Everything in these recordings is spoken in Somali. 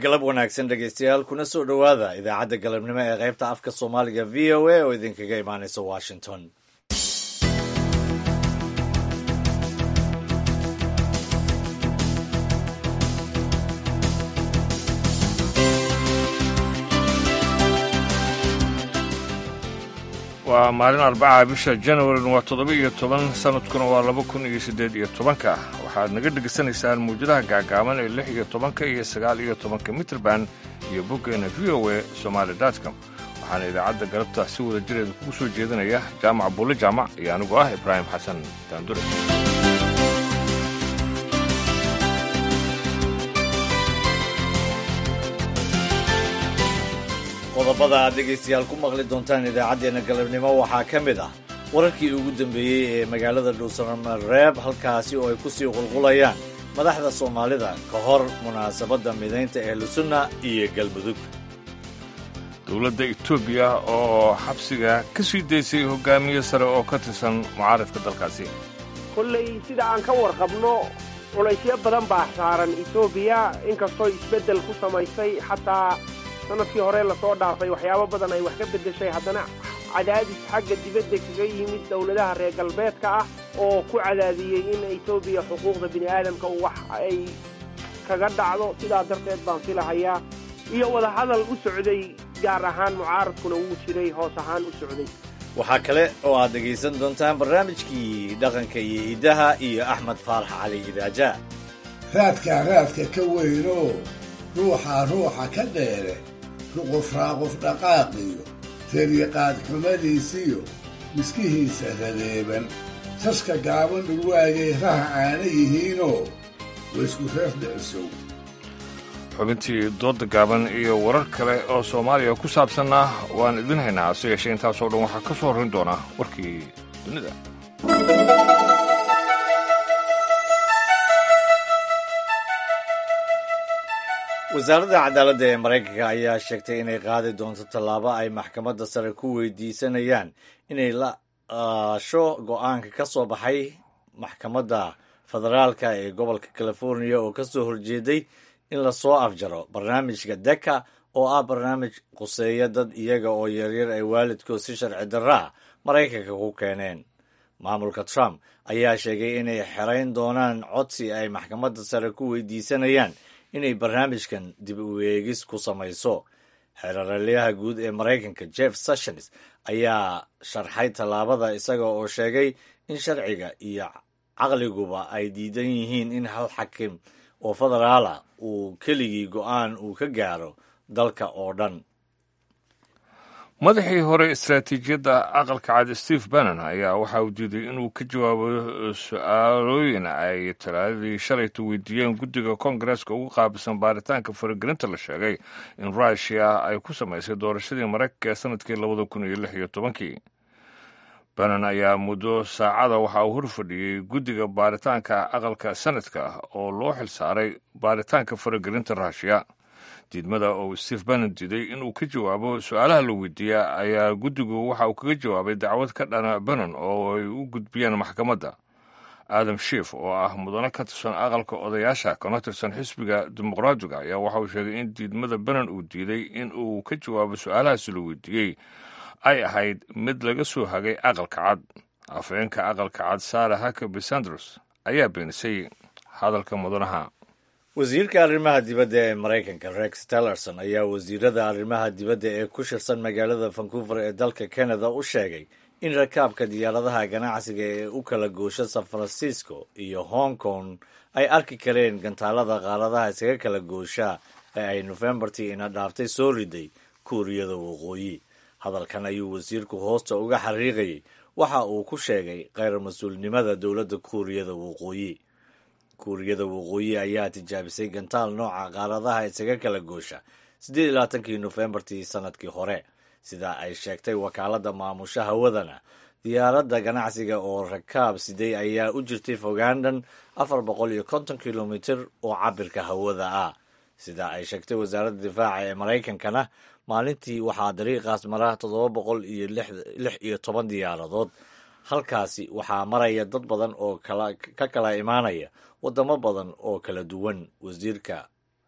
galab wanaagsan dhegaystayaal kuna soo dhowaada idaacadda galabnimo ee qaybta afka soomaaliga v o a oo idinkaga imaanaysa washington waa maalin arbaca bisha janawarin waa toddoba iyo toban sanadkuna waa laba kun iyo siddeed iyo tobanka waxaad naga dhegaysanaysaan muujadaha gaagaaban ee lix iyo tobanka iyo sagaal iyo tobanka mitrband iyo boggeena v o a somaali dotcom waxaana idaacadda galabta si wada jireeda kugu soo jeedinaya jaamac buulle jaamac iyo anigu ah ibraahim xasan daandure qodobada aad dhegaystayaal ku maqli doontaan idaacaddeenna galabnimo waxaa ka mid ah wararkii ugu dambeeyey ee magaalada dhuusamareeb halkaasi oo ay ku sii qulqulayaan madaxda soomaalida ka hor munaasabadda midaynta ehlusunna iyo galmudug dowladda etoobiya oo xabsiga ka sii daysay hogaamiye sare oo ka tirsan mucaaradka dalkaasi kolley sida aan ka warqabno culaysyo badan baa saaran etoobiya inkastoo isbeddel ku samaysay xataa sanadkii hore lasoo dhaafay waxyaabo badan ay wax ka beddeshay haddana cadaadis xagga dibadda kaga yimid dowladaha reer galbeedka ah oo ku cadaadiyey in etoobiya xuquuqda bini aadamka wax ay kaga dhacdo sidaa darteed baan filahayaa iyo wadahadal u socday gaar ahaan mucaaradkuna wuu jiray hoos ahaan u socday waxaa kale oo aad dhegaysan doontaan barnaamijkii dhaqanka iyo hiddaha iyo axmed faarax cali idaaja raadkaa raadka ka weynoo ruuxaa ruuxa ka dheere ruqufraaquf dhaqaaqiyo teryaqaad xumadiisiyo miskihiisa radeeban saska gaaban dhulwaagay raha aana yihiinoo waysku reer dhicisow xubintii dooda gaaban iyo warar kale oo soomaaliya ku saabsanna waan idin haynaa hase yeeshee intaasoo dhan waxaa ka soo horrayn doona warkii dunida wasaaradda cadaaladda ee maraykanka ayaa sheegtay inay qaadi doonto tallaabo ay maxkamadda sare ku weydiisanayaan inay la aasho go'aanka ka soo baxay maxkamadda federaalka ee gobolka californiya oo ka soo horjeeday in lasoo afjaro barnaamijka deka oo ah barnaamij quseeya dad iyaga oo yaryar ay waalidkood si sharci darraa maraykanka ku keeneen maamulka trump ayaa sheegay inay xerayn doonaan codsi ay maxkamadda sare ku weydiisanayaan inay barnaamijkan dib u eegis ku samayso xeeraralyaha guud ee maraykanka jeff sessions ayaa sharxay tallaabada isaga oo sheegay in sharciga iyo caqliguba ay diidan yihiin in hal xakim oo federaala uu keligii go'aan uu ka gaaro dalka oo dhan madaxii hore istaraatiijiyadda aqalka cad steve bannon ayaa waxa uu diiday inuu ka jawaabo su-aalooyin ay talaadadii shalayta weydiiyeen guddiga koongareeska ugu qaabilsan baaritaanka faragelinta la sheegay in rushia ay ku samaysay doorashadii maraykanka ee sanadkii labada kun iyo lix iyo tobankii bannon ayaa muddo saacada waxa uu hor fadhiyey guddiga baaritaanka aqalka sanadka oo loo xilsaaray baaritaanka faragelinta rushia diidmada oo steve bannon diiday inuu ka jawaabo su-aalaha la weydiiya ayaa guddigu waxa uu kaga jawaabay dacwad ka dhana bannon oo ay u gudbiyeen maxkamadda adam shief oo ah mudane ka tirsan aqalka odayaasha kana tirsan xisbiga dimuqraadiga ayaa waxa uu sheegay in diidmada bannon uu diiday in uu ka jawaabo su-aalahaasi la weydiiyey ay ahayd mid laga soo hagay aqalka cad afhayeenka aqalka cad sara hakaby sanders ayaa beenisay hadalka mudanaha wasiirka arrimaha dibadda ee maraykanka rex tillerson ayaa wasiirada arrimaha dibadda ee ku shirsan magaalada vancouver ee dalka canada u sheegay in rakaabka diyaaradaha ganacsiga ee u kala goosha san francisco iyo hong kong ay arki kareen gantaalada qaaradaha isaga kala goosha ee ay nofembartii ina dhaaftay soo riday kuuriyada waqooyi hadalkan ayuu wasiirku hoosta uga xariiqayay waxa uu ku sheegay kheyr mas-uulnimada dowladda kuuriyada waqooyi kuuriyada waqooyi ayaa tijaabisay gantaal nooca qaaradaha isaga kala goosha siddeed iyo labaatankii nofembartii sanadkii hore sida ay sheegtay wakaaladda maamusha hawadana diyaaradda ganacsiga oo rakaab siday ayaa u jirtay fogaandhan afar boqol iyo konton kilomitir oo cabirka hawada ah sida ay sheegtay wasaaradda difaaca ee maraykankana maalintii waxaa dariiqaas mara toddoba boqol iyo lix iyo toban diyaaradood halkaasi waxaa maraya dad badan oo ka kala imaanaya waddamo badan oo kala duwan wasiirka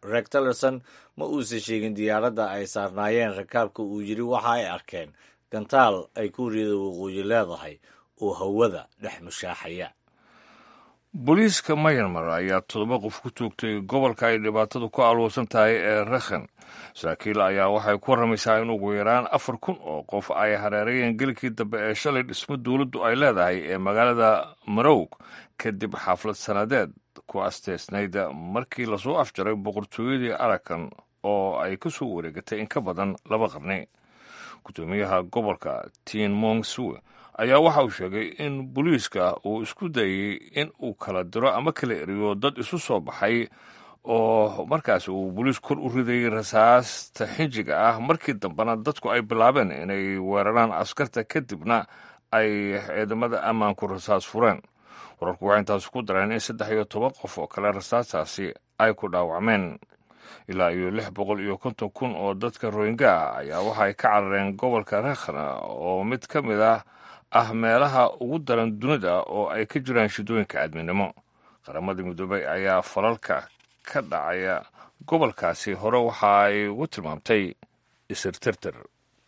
reg tillerson ma uusan sheegin diyaaradda ay saarnaayeen rakaabka uu yidhi waxa ay arkeen gantaal ay kuuriyada waqooyi leedahay oo hawada dhex mushaaxaya booliiska mayanmar ayaa toddoba qof ku toogtay gobolka ay dhibaatadu ku alwoosan tahay ee rakhan saraakiil ayaa waxay ku warramaysaa in ugu yaraan afar kun oo qof ay hareerayeen gelikii dambe ee shalay dhismo dowladdu ay leedahay ee magaalada marowg kadib xaflad sannadeed ku asteysnayd markii lasoo afjaray boqortooyadii arakan oo ay ka soo wareegatay in ka badan laba qarni guddoomiyaha gobolka tin mong sue ayaa waxa uu sheegay in booliiska uu isku dayey in uu kala diro ama kala eriyo dad isu soo baxay oo markaas uu booliis kor u ridayay rasaasta xinjiga ah markii dambena dadku ay bilaabeen inay weeraraan askarta kadibna ay ciidamada ammaanku rasaas fureen wararku waxay intaas ku dareen in saddex iyo toban qof oo kale rasaastaasi ay ku dhaawacmeen ilaa iyo lix boqol iyo konton kun oo dadka royinga ah ayaa waxay ka carareen gobolka rakhna oo mid ka mid ah ah meelaha ugu daran dunida oo ay ka jiraan shidooyinka aadminimo qaramada midoobay ayaa falalka ka dhacaya gobolkaasi hore waxa ay ugu tilmaamtay isirtirtir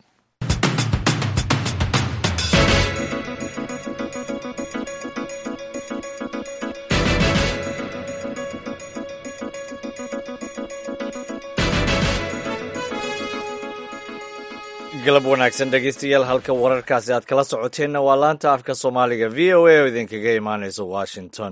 galab wanaagsan dhegeystayaal halka wararkaasi aad kala socoteenna waa laanta afka soomaaliga v o a oo idinkaga imaanaysa washington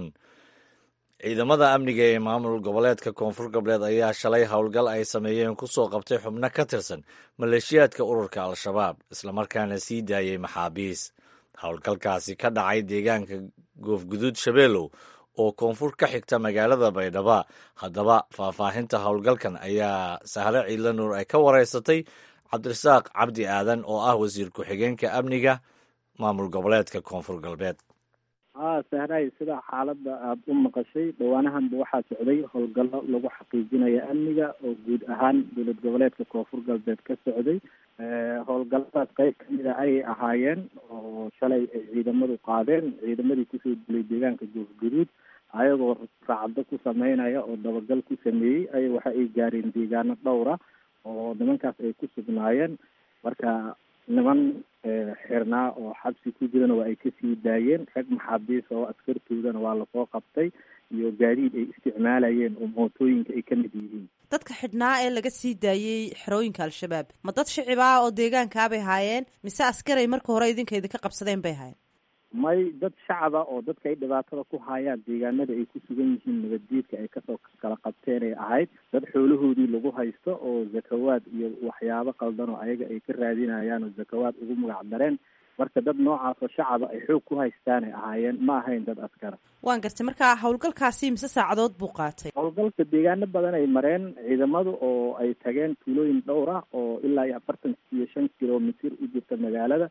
ciidamada amniga ee maamul goboleedka koonfur galbeed ayaa shalay howlgal ay sameeyeen ku soo qabtay xubno ka tirsan maleeshiyaadka ururka al-shabaab islamarkaana sii daayey maxaabiis howlgalkaasi ka dhacay deegaanka goofguduud shabeelow oo koonfur ka xigta magaalada baydhaba haddaba faahfaahinta howlgalkan ayaa sahre ciidla nuur ay ka wareysatay cabdirasaaq cabdi aadan oo ah wasiir ku-xigeenka amniga maamul goboleedka koonfur galbeed haa sahray sida xaaladda aada u maqashay dhowaanahanba waxaa socday howlgallo lagu xaqiijinayo amniga oo guud ahaan dowlad goboleedka koonfur galbeed ka socday howlgalladaas qeyb kamid a ayay ahaayeen oo shalay ay ciidamadu qaadeen ciidamadii kusoo dilay deegaanka goofguduud ayagoo raacdo ku sameynaya oo dabagal ku sameeyey ay waxa ay gaareen deegaano dhowra oo nimankaas ay ku sugnaayeen marka niman xirnaa oo xabsi ku jirana waa ay kasii daayeen rag maxaabiis oo askartoodana waa lasoo qabtay iyo gaadiid ay isticmaalayeen oo mootooyinka ay ka mid yihiin dadka xidhnaa ee laga sii daayey xerooyinka al-shabaab ma dad shicib ah oo deegaankaabay haayeen mise askaray marka hore idinka idinka qabsadeen bay haayeen may dad shacaba oo dadka ay dhibaatada ku haayaan deegaanada ay ku sugan yihiin nabaddiidka ay kasoo kala qabteen ay ahayd dad xoolahoodii lagu haysto oo zakawaad iyo waxyaabo qaldan oo ayaga ay ka raadinayaan oo zakawaad ugu magac dareen marka dad noocaasoo shacaba ay xoog ku haystaanay ahaayeen ma ahayn dad askara waan gartay marka howlgalkaasi mise saacadood buu qaatay howlgalka deegaano badan ay mareen ciidamadu oo ay tageen tuulooyin dhowr ah oo ilaa iyo afartan iyo shan kilomitir u jirta magaalada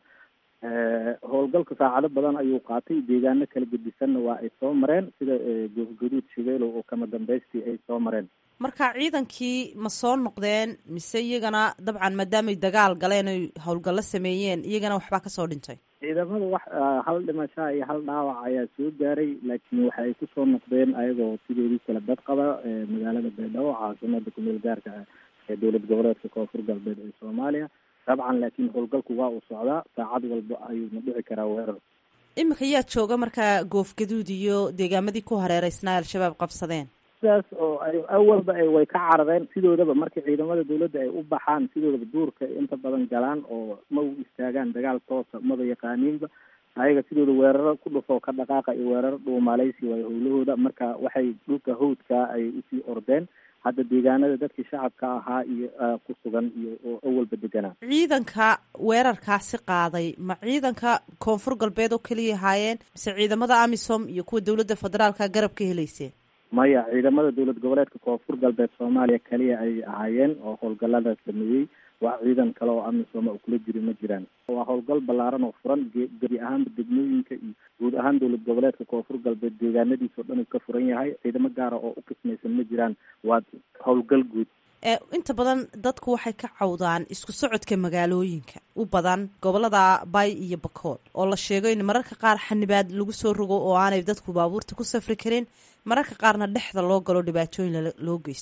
howlgalka saacado badan ayuu qaatay deegaano kala gedisanna waa ay soo mareen sida goofgaduud shabeelow oo kama dambaystii ay soo mareen marka ciidankii ma soo noqdeen mise iyagana dabcan maadaamay dagaal galeen oy howlgallo sameeyeen iyagana waxbaa kasoo dhintay ciidamada wax hal dhimashaa iyo hal dhaawac ayaa soo gaaray laakiin waxa ay kusoo noqdeen ayagoo sidoodii kala dad qaba magaalada baydhabo caasimada kumeel gaarka ah ee dowlad goboleedka koonfur galbeed ee soomaaliya dabcan laakiin howlgalku waa uu socdaa saacad walba ayuuna dhici karaa weerar iminka yaa jooga markaa goofgaduud iyo deegaamadii ku hareereysnaa al-shabaab qabsadeen sidaas oo ay awalba ay way ka carareen sidoodaba marka ciidamada dowladda ay u baxaan sidoodaba duurka inta badan galaan oo ma u istaagaan dagaal toosa maba yaqaaniinba ayaga sidooda weeraro ku dhufoo ka dhaqaaqa iyo weeraro dhuumalaysi waay howlahooda marka waxay dhulka hawdka ay usii ordeen hadda deegaanada dadkii shacabka ahaa iyo ku sugan iyo oo awalba deganaa ciidanka weerarkaasi qaaday ma ciidanka koonfur galbeed oo keliya ahaayeen mise ciidamada amisom iyo kuwa dowladda federaalka garab ka helayseen maya ciidamada dowlad goboleedka koonfur galbeed soomaaliya kaliya ay ahaayeen oo howlgallada sameeyey wax ciidan kale oo amisom u kula jiri ma jiraan waa howlgal ballaaran oo furan gebi ahaanba degmooyinka iyo guud ahaan dowlad goboleedka koonfur galbeed deegaanadiisa o dhan uu ka furan yahay ciidamo gaara oo u qismaysan ma jiraan waa howlgal guud inta badan dadku waxay ka cawdaan isku socodka magaalooyinka u badan gobolada bay iyo bakool oo la sheego in mararka qaar xanibaad lagu soo rogo oo aanay dadku baabuurta ku safri karin mararka qaarna dhexda loo galo dhibaatooyin loo geysto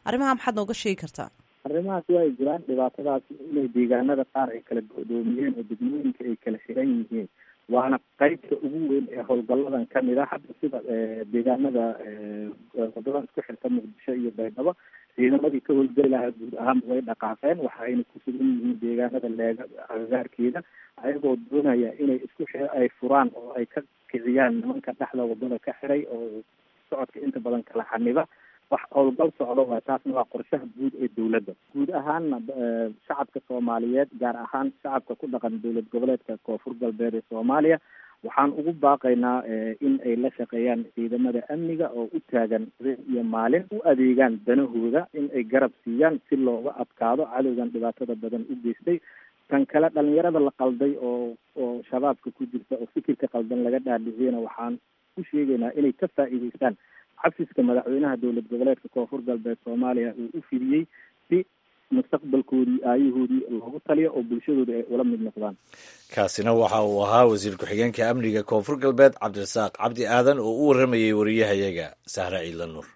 arrimaha maxaad nooga sheegi kartaa arrimahaas waa ay jiraan dhibaatadaas inay deegaanada qaar ay kala go'doomiyeen oo degmooyinka ay kala xiran yihiin waana qeybta ugu weyn ee howlgalladan kamid ah hadda sida deegaanada wadada isku xirta muqdisho iyo baydhabo ciidamadii ka howlgeli lahaa guud ahaanba way dhaqaaqeen waxa ayna ku sugan yihiin deegaanada leega agagaarkeeda ayagoo doonaya inay isku x ay furaan oo ay ka kiciyaan nimanka dhexda wadada ka xiray oo socodka inta badan kala xaniba wax howlgal socdo waa taasna waa qorshaha guud ee dowladda guud ahaanna shacabka soomaaliyeed gaar ahaan shacabka ku dhaqan dowlad goboleedka koonfur galbeed ee soomaaliya waxaan ugu baaqaynaa in ay la shaqeeyaan ciidamada amniga oo u taagan habeen iyo maalin u adeegaan danahooda in ay garab siiyaan si looga adkaado cadowgan dhibaatada badan u geystay tan kale dhalinyarada la qalday oo oo shabaabka ku jirta oo fikirka qaldan laga dhaadhiciyana waxaan u sheegaynaa inay ka faa'iideystaan xafiska madaxweynaha dowlad goboleedka koonfur galbeed soomaaliya uu u fidiyey si mustaqbalkoodii aayahoodii loogu taliyo oo bulshadooda ay ula mid noqdaan kaasina waxa uu ahaa wasiir ku-xigeenka amniga koonfur galbeed cabdirasaaq cabdi aadan oo u warramayey wariyahayaga sahre ciidla nuur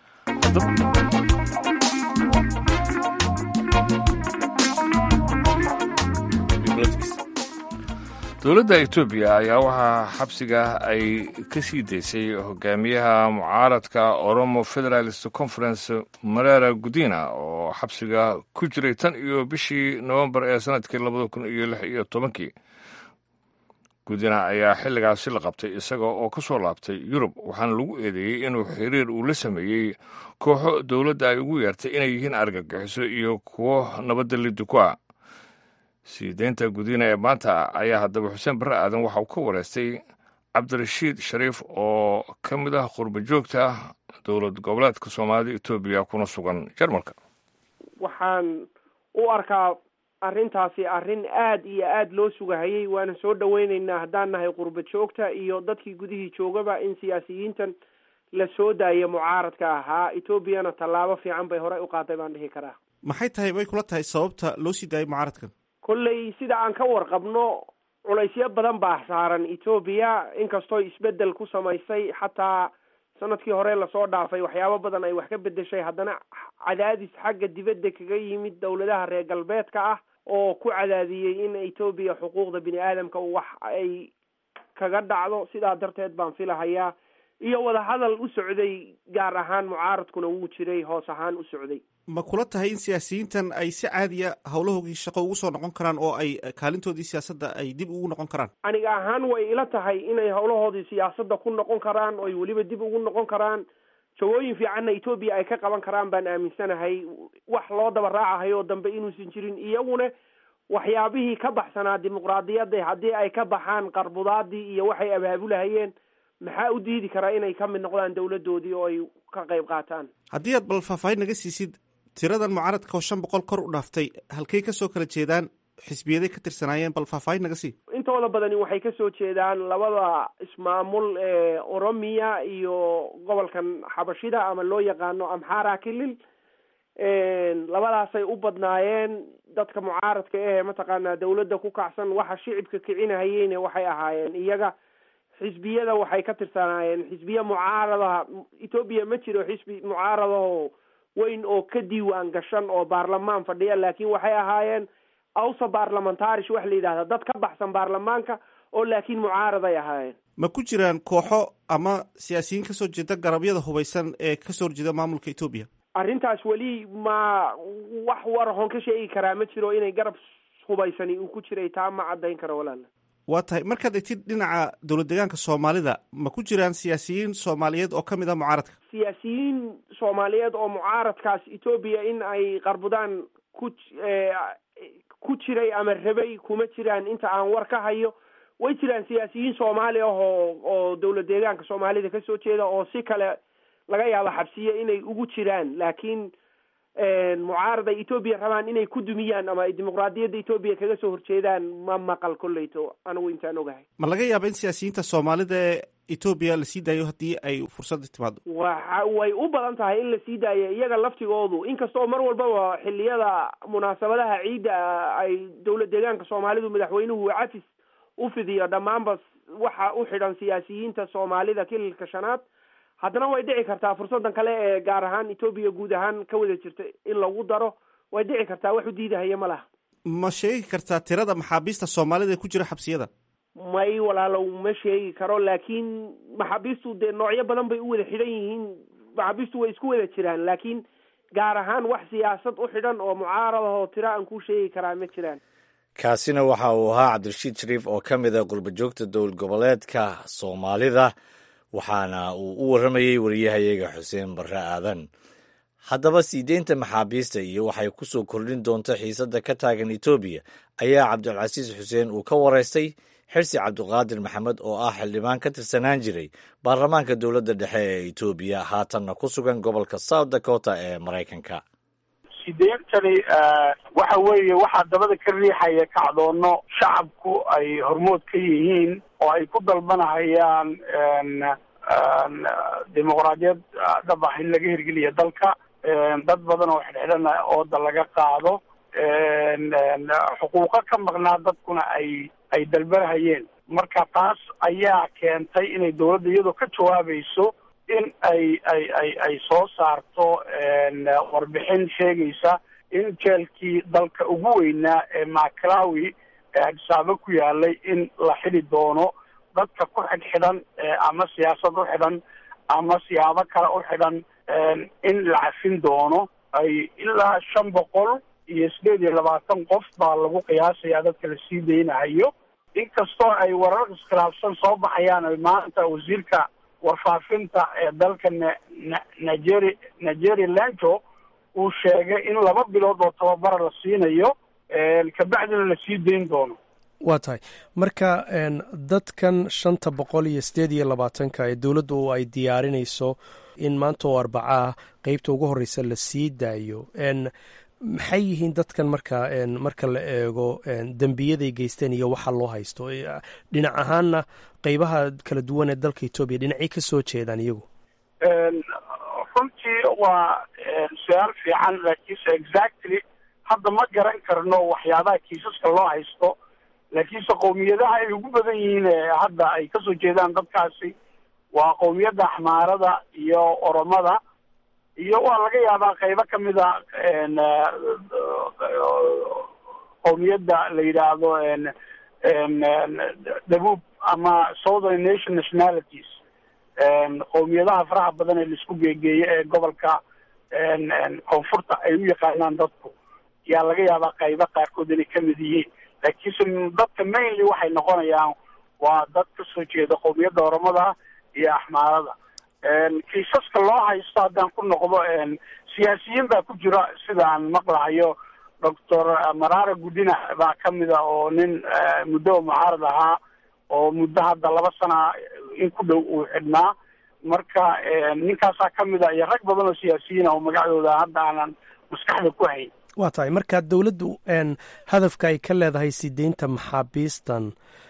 dowladda etoobiya ayaa waxaa xabsiga ay ka sii daysay hogaamiyaha mucaaradka oromo federalist conference mareera gudina oo xabsiga ku jiray tan iyo bishii nowembar ee sanadkii labada kun iyo lix iyo tobankii gudina ayaa xilligaasi la qabtay isaga oo ka soo laabtay yurub waxaana lagu eedeeyey inuu xiriir uu la sameeyey kooxo dowladda ay ugu yeertay inay yihiin argagixiso iyo kuwo nabadda liddi ku ah sii deynta gudiina ee maanta ayaa haddaba xuseen barre aadan waxa uu ka wareystay cabdirashiid shariif oo ka mid ah qurba joogta dowlad goboleedka soomaalida etoobiya kuna sugan jarmalka waxaan u arkaa arrintaasi arrin aad iyo aad loo sugahayay waana soo dhaweyneynaa haddaan nahay qurba joogta iyo dadkii gudihii joogaba in siyaasiyiintan la soo daaya mucaaradka ahaa etoobiyana tallaabo fiican bay horey u qaaday baan dhihi karaa maxay tahay way kula tahay sababta loo sii daayay mucaaradkan kolley sida aan ka warqabno culaysyo badan baa saaran etoobiya inkastoo isbedel ku samaysay xataa sanadkii hore lasoo dhaafay waxyaabo badan ay wax ka bedeshay haddana cadaadis xagga dibadda kaga yimid dowladaha reer galbeedka ah oo ku cadaadiyey in etoobiya xuquuqda bini aadamka wax ay kaga dhacdo sidaa darteed baan filahayaa iyo wadahadal u socday gaar ahaan mucaaradkuna wuu jiray hoos ahaan u socday ma kula tahay in siyaasiyiintan ay si caadiya howlahoogii shaqo ugu soo noqon karaan oo ay kaalintoodii siyaasadda ay dib ugu noqon karaan aniga ahaan way ila tahay inay howlahoodii siyaasadda ku noqon karaan oy weliba dib ugu noqon karaan jagooyin fiicanna etoobiya ay ka qaban karaan baan aaminsanahay wax loo daba raacahayo dambe inuusan jirin iyaguna waxyaabihii ka baxsanaa dimuqraadiyadda haddii ay ka baxaan qarbudaadii iyo waxay abaabulahayeen maxaa u diidi karaa inay ka mid noqdaan dowladdoodii oo ay ka qayb qaataan haddii aad bal faahfaahin naga siisid tiradan mucaaradka oo shan boqol kor u dhaaftay halkay kasoo kala jeedaan xisbiyaday ka tirsanaayeen bal faahfaahin naga sii intooda badani waxay kasoo jeedaan labada ismaamul ee oromiya iyo gobolkan xabashida ama loo yaqaano amxara kilil labadaasay u badnaayeen dadka mucaaradka ahee mataqaanaa dawladda ku kacsan waxa shicibka kicinahayeyne waxay ahaayeen iyaga xisbiyada waxay ka tirsanaayeen xisbiya mucaaradaha etoobiya ma jiro xisbi mucaaradaho weyn oo ka diiwaan gashan oo baarlamaan fadhiya laakiin waxay ahaayeen awsa baarlamentarish wax la yidhahda dad ka baxsan baarlamaanka oo laakiin mucaaraday ahaayeen ma ku jiraan kooxo ama siyaasiyiin kasoo jeeda garabyada hubaysan ee kasoo horjeeda maamulka etoobiya arrintaas weli ma wax warahoon ka sheegi karaa ma jiro inay garab hubaysani uu ku jiray taa ma caddayn karo walaala waa tahay markaad egtid dhinaca dowlad deegaanka soomaalida ma ku jiraan siyaasiyiin soomaaliyeed oo ka mid ah mucaaradka siyaasiyiin soomaaliyeed oo mucaaradkaas etoobiya in ay qarbudaan ku ku jiray ama rabay kuma jiraan inta aan war ka hayo way jiraan siyaasiyiin soomaali ah oo oo dowlad deegaanka soomaalida kasoo jeeda oo si kale laga yaabo xabsiye inay ugu jiraan laakiin mucaarad ay etoobiya rabaan inay ku dumiyaan ama ay dimuqraadiyadda etoobiya kaga soo horjeedaan ma maqal kolleyto anigu intaan ogahay ma laga yaaba in siyaasiyiinta soomaalida ee etoobiya lasii daayo haddii ay fursadda timaado waxa way u badan tahay in lasii daayo iyaga laftigoodu inkastoo mar walbaba xiliyada munaasabadaha ciidda ay dowlad deegaanka soomaalidu madaxweynuhu cafis u fidiyo dhammaanba waxa u xidhan siyaasiyiinta soomaalida kililka shanaad haddana way dhici kartaa fursadan kale ee gaar ahaan etoobiya guud ahaan ka wada jirta in lagu daro way dhici kartaa wax u diidahaya ma laha ma sheegi kartaa tirada maxaabiista soomaalida ee ku jira xabsiyada may walaalow ma sheegi karo laakiin maxaabiistu dee noocyo badan bay u wada xidhan yihiin maxaabiistu way isku wada jiraan laakiin gaar ahaan wax siyaasad u xidhan oo mucaarad ahoo tiro aan ku sheegi karaa ma jiraan kaasina waxa uu ahaa cabdirashiid shariif oo ka mid a qurbajoogta dowlad goboleedka soomaalida waxaana uu u warramayey wariyahayaga xuseen barre aadan haddaba sii deynta maxaabiista iyo waxay ku soo kordhin doonta xiisadda ka taagan etoobiya ayaa cabdilcasiis xuseen uu ka waraystay xirsi cabdiqaadir maxamed oo ah xildhibaan ka tirsanaan jiray baarlamaanka dowladda dhexe ee etoobiya haatanna ku sugan gobolka south dakota ee maraykanka sideyntani waxa weeye waxaa dabada ka riixaya kacdoono shacabku ay hormood ka yihiin oo ay ku dalbanahayaan dimuqraadiyad dhab ah in laga hirgeliya dalka dad badan oo xidhxidhan ooda laga qaado xuquuqo ka maqnaa dadkuna ay ay dalbanahayeen marka taas ayaa keentay inay dawladda iyadoo ka jawaabayso in ay ay ay ay soo saarto warbixin sheegaysa in jeelkii dalka ugu weynaa ee maclawi ee hadisaabo ku yaalay in la xidi doono dadka ku xidhxidhan ama siyaasad u xidhan ama siyaabo kale u xidhan in la cafin doono ay ilaa shan boqol iyo sideed iyo labaatan qof baa lagu qiyaasayaa dadka la sii daynahayo inkastoo ay warar iskhilaafsan soo baxayaan ay maanta wasiirka warfaafinta ee dalka n nigeri nigeri lanto uu sheegay in laba bilood oo tababara la siinayo kabacdina la sii dayn doono waa tahay marka dadkan shanta boqol iyo sideed iyo labaatanka ee dowladdu ay diyaarinayso in maanta oo arbacaa qeybta ugu horreysa la sii daayo maxay yihiin dadkan marka marka la eego dembiyaday geysteen iyo waxa loo haysto dhinac ahaanna qeybaha kala duwan ee dalka etoobiya dhinacay ka soo jeedaan iyagu runtii waa su-aal fiican laakiinse exactly hadda ma garan karno waxyaabaha kiisaska loo haysto laakiinse qowmiyadaha ay ugu badan yihiin ee hadda ay kasoo jeedaan dadkaasi waa qowmiyadda axmaarada iyo oromada iyo waa laga yaabaa qeybo kamid a qowmiyadda la yidhaahdo dabuub ama southern nation nationalities qowmiyadaha faraha badan ee laisku geegeeyo ee gobolka koonfurta ay u yaqaanaan dadku yaa laga yaabaa qaybo qaarkood inay kamid yihiin laakiinse dadka mainly waxay noqonayaan waa dad kasoo jeeda qowmiyadda oromada iyo axmaarada kiisaska loo haysto haddaan ku noqdo siyaasiyiin baa ku jira sidaan maqlahayo doctor marara gudina baa kamid a oo nin muddo mucaarad ahaa oo muddo hadda laba sana in ku dhow uu xidhnaa marka ninkaasaa kamid a iyo rag badan oo siyaasiyiin oo magacdooda hadda aanan maskaxda ku hayn waa tahay marka dowladdu hadafka ay ka leedahay sideynta maxaabiistan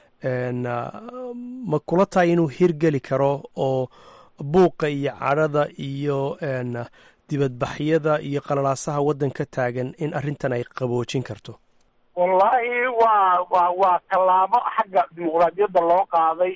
ma kula tahay inuu hirgeli karo oo buuqa iyo cadhada iyo dibadbaxyada iyo qalalaasaha waddanka taagan in arrintan ay qaboojin karto wallaahi waa wa waa tallaabo xagga dimuqraadiyadda loo qaaday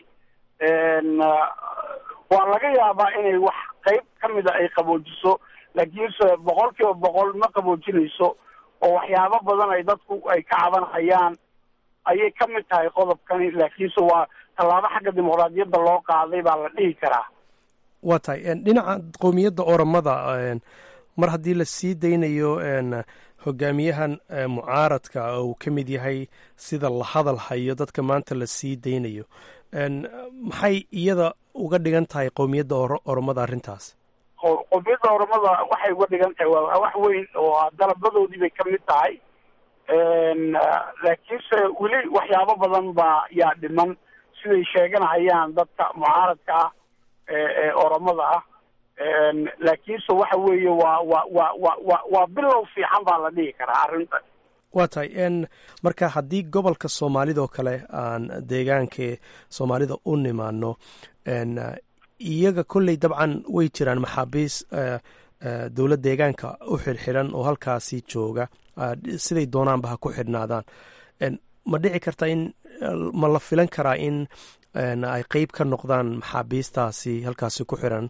waa laga yaabaa inay wax qeyb ka mida ay qaboojiso laakiinse boqol kiiba boqol ma qaboojinayso oo waxyaabo badan ay dadku ay ka cabanhayaan ayay ka mid tahay qodobkani laakiinse waa tallaabo xagga dimuqraadiyadda loo qaaday baa la dhihi karaa waa tahay dhinaca qowmiyadda oromada mar haddii la sii daynayo hogaamiyahan mucaaradka uu ka mid yahay sida la hadal hayo dadka maanta la sii daynayo maxay iyada uga dhigan tahay qowmiyadda oromada arrintaas qowmiyadda oromada waxay uga dhigan tahay waa wax weyn oo dalabadoodii bay ka mid tahay laakiinse weli waxyaabo badan baa yaa dhiman siday sheeganahayaan dadka mucaaradka ah ee oromada ah laakiinse waxa weeye waa wa wa wa wa waa bilow fiican baa la dhihi karaa arrintan waa tahay marka haddii gobolka soomaalida oo kale aan deegaanka soomaalida u nimaano iyaga kolley dabcan way jiraan maxaabiis dowlad deegaanka u xidhxidhan oo halkaasi jooga siday doonaanba ha ku xidhnaadaan ma dhici karta in ma la filan karaa in ay qeyb ka noqdaan maxaabiistaasi halkaasi ku xiran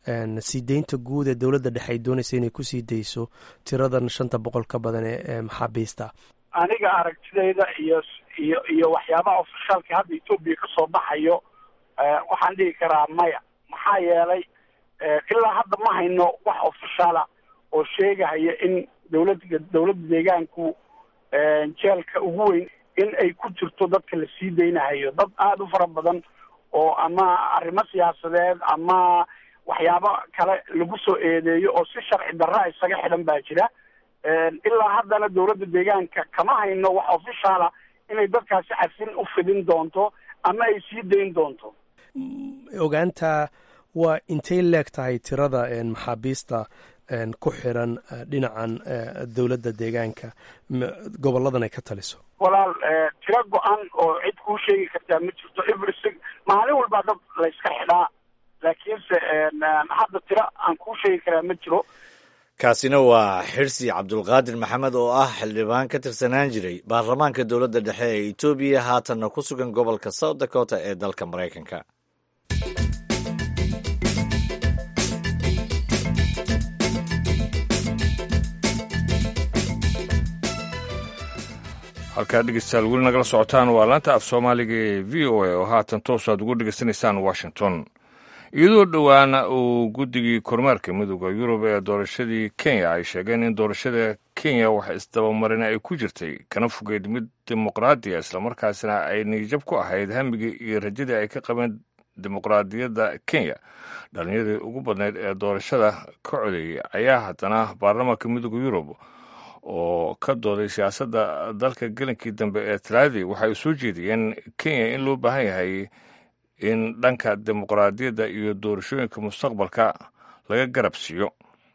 sii deynta guud ee dowladda dhexe ay doonaysa inay kusii dayso tiradan shanta boqol ka badan ee maxaabiista aniga aragtidayda iyo iyo iyo waxyaabaha ofishaalka hadda etoobiya kasoo baxayo waxaan dhihi karaa maya maxaa yeelay ilaa hadda ma hayno wax ofishaala oo sheegahaya in dowladda dowladda deegaanku jeelka ugu weyn in ay ku jirto dadka la sii deynahayo dad aada u fara badan oo ama arrimo siyaasadeed ama waxyaabo kale lagu soo eedeeyo oo si sharci darra isaga xidhan baa jira ilaa haddana dowladda deegaanka kama hayno wax ofishaala inay dadkaasi cafin u fidin doonto ama ay sii dayn doonto ogaanta waa intay leeg tahay tirada maxaabiista ku xiran dhinacan dowladda deegaanka goboladan ay ka taliso walaal tiro go-an oo cid kuu sheegi kartaa ma jirto every maalin walbaa dad layska xidhaa laakiinse hadda tiro aan kuu sheegi karaa ma jiro kaasina waa xirsi cabdulqaadir maxamed oo ah xildhibaan ka tirsanaan jiray baarlamaanka dowladda dhexe ee etoobiya haatanna ku sugan gobolka south dakota ee dalka maraykanka halkaa dhegeystayaal weli nagala socotaan waa laanta af soomaaliga ee v o a oo haatan toos aad ugu dhegeysanaysaan washington iyadoo dhowaana uu guddigii kormeerka midooda yurub ee doorashadii kenya ay sheegeen in doorashada kenya wax isdabamarin ay ku jirtay kana fogeyd mid dimuqraadiya islamarkaasina ay niyijab ku ahayd hamigii iyo rajadii ay ka qabeen dimuqraadiyadda kenya dhallinyadii ugu badnayd ee doorashada ka codeeyey ayaa haddana baarlamaanka midooda yurub oo ka dooday siyaasadda dalka gelinkii dambe ee talaadii waxay soo jeediyeen kenya in loo baahan yahay in dhanka dimuqraadiyadda iyo doorashooyinka mustaqbalka laga garab siiyo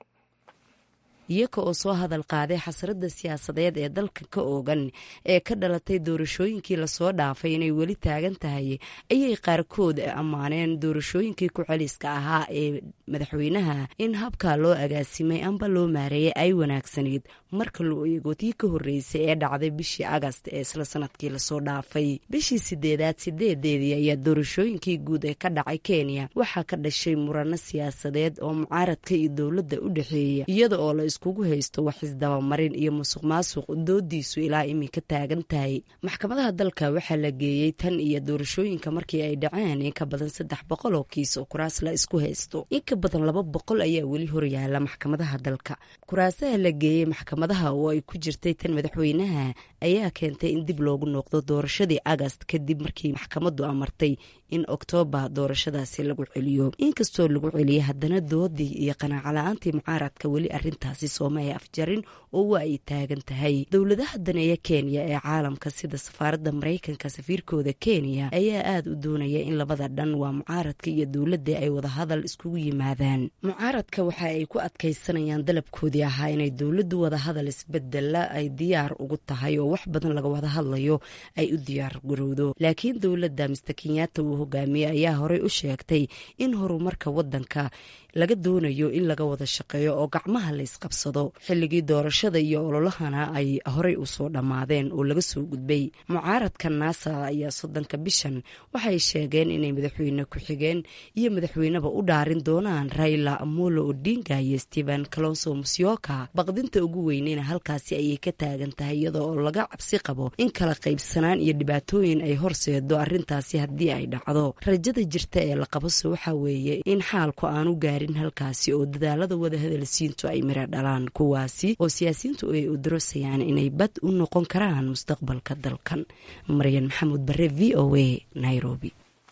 iyaga oo soo hadal qaaday xasradda siyaasadeed ee dalka ka oogan ee ka dhalatay doorashooyinkii lasoo dhaafay inay weli taagan tahay ayay qaarkood ammaaneen doorashooyinkii ku-celiska ahaa ee madaxweynaha in habkaa loo agaasimay amba loo maareeyay ay wanaagsanayd marka loo eego tii ka horreysay ee dhacday bishii agast ee isla sanadkii lasoo dhaafay bishii sideedaad sideedeedii ayaa doorashooyinkii guud ee ka dhacay kenya waxaa ka dhashay murano siyaasadeed oo mucaaradka iyo dowladda u dhexeeya iyada oo la iskugu haysto wax isdabamarin iyo musuq maasuq doodiisu ilaa iminka taagan tahay maxkamadaha dalka waxaa la geeyey tan iyo doorashooyinka markii ay dhaceen in ka badan saddex boqol oo kiis oo kuraas la isku haysto in ka badan laba boqol ayaa weli horyaala maxkamadaha dalka kuraasaha la geeyey maxkamadaha oo ay ku jirtay tan madaxweynaha ayaa keentay in dib loogu noqdo doorashadii agast kadib markii maxkamaddu amartay in oktoobar doorashadaasi lagu celiyo inkastoo lagu celiyay haddana doodii iyo qanaaco-la-aantii mucaaradka weli arintaasi sooma ay afjarin oo waa ay taagan tahay dowladaha daneeya kenya ee caalamka sida safaaradda maraykanka safiirkooda kenya ayaa aada u doonaya in labada dhan waa mucaaradka iyo dowladda ay wadahadal iskugu yimaadaan mucaaradka waxa ay ku adkaysanayaan dalabkoodii ahaa inay dowladdu wadahadal isbedela ay diyaar ugu tahay oo wax badan laga wada hadlayo ay u diyaar garowdo laakiin dowladda mister kenyatta uu hogaamiye ayaa horey u sheegtay in horumarka wadanka laga doonayo in laga wada shaqeeyo oo gacmaha la isqabsado xilligii doorashada iyo ololahana ay horey usoo dhammaadeen oo laga soo gudbay mucaaradka naasa ayaa soddonka bishan waxay sheegeen inay madaxweyne ku-xigeen iyo madaxweyneba u dhaarin doonaan raila amolo odinga iyo stephen calonso musyoka baqdinta ugu weyneyna halkaasi ayay ka taagan tahay iyada oo laga cabsi qabo in kala qaybsanaan iyo dhibaatooyin ay horseedo arintaasi haddii ay dhacdo rajada jirta ee la qabose waxaa weeye in xaalku aanu gaarin halkaasi oo dadaalada wadahadalsiintu ay miro dhalaan kuwaasi oo siyaasiyiintu ay udarosayaan inay bad u noqon karaan mustaqbalka dalkan maryan maxamuud bare v o a nairobi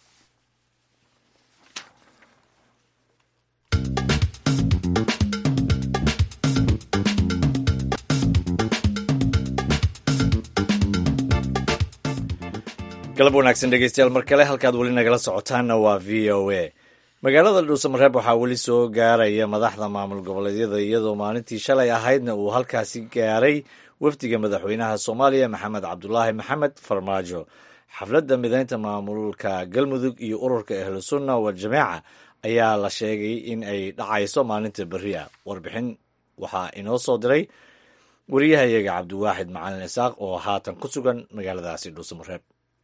galab wanaagsan dhegeystayaal mar kale halkaad weli nagala socotaanna waa v o a magaalada dhuusamareeb waxaa weli soo gaaraya madaxda maamul goboleedyada iyadoo maalintii shalay ahaydna uu halkaasi gaaray wafdiga madaxweynaha soomaaliya maxamed cabdulaahi maxamed farmaajo xafladda mideynta maamulka galmudug iyo ururka ahlu sunna waljamaaca ayaa la sheegay in ay dhacayso maalinta beriya warbixin waxaa inoo soo diray wariyahayaga cabdiwaaxid macalin isaaq oo haatan ku sugan magaaladaasi dhuusamareeb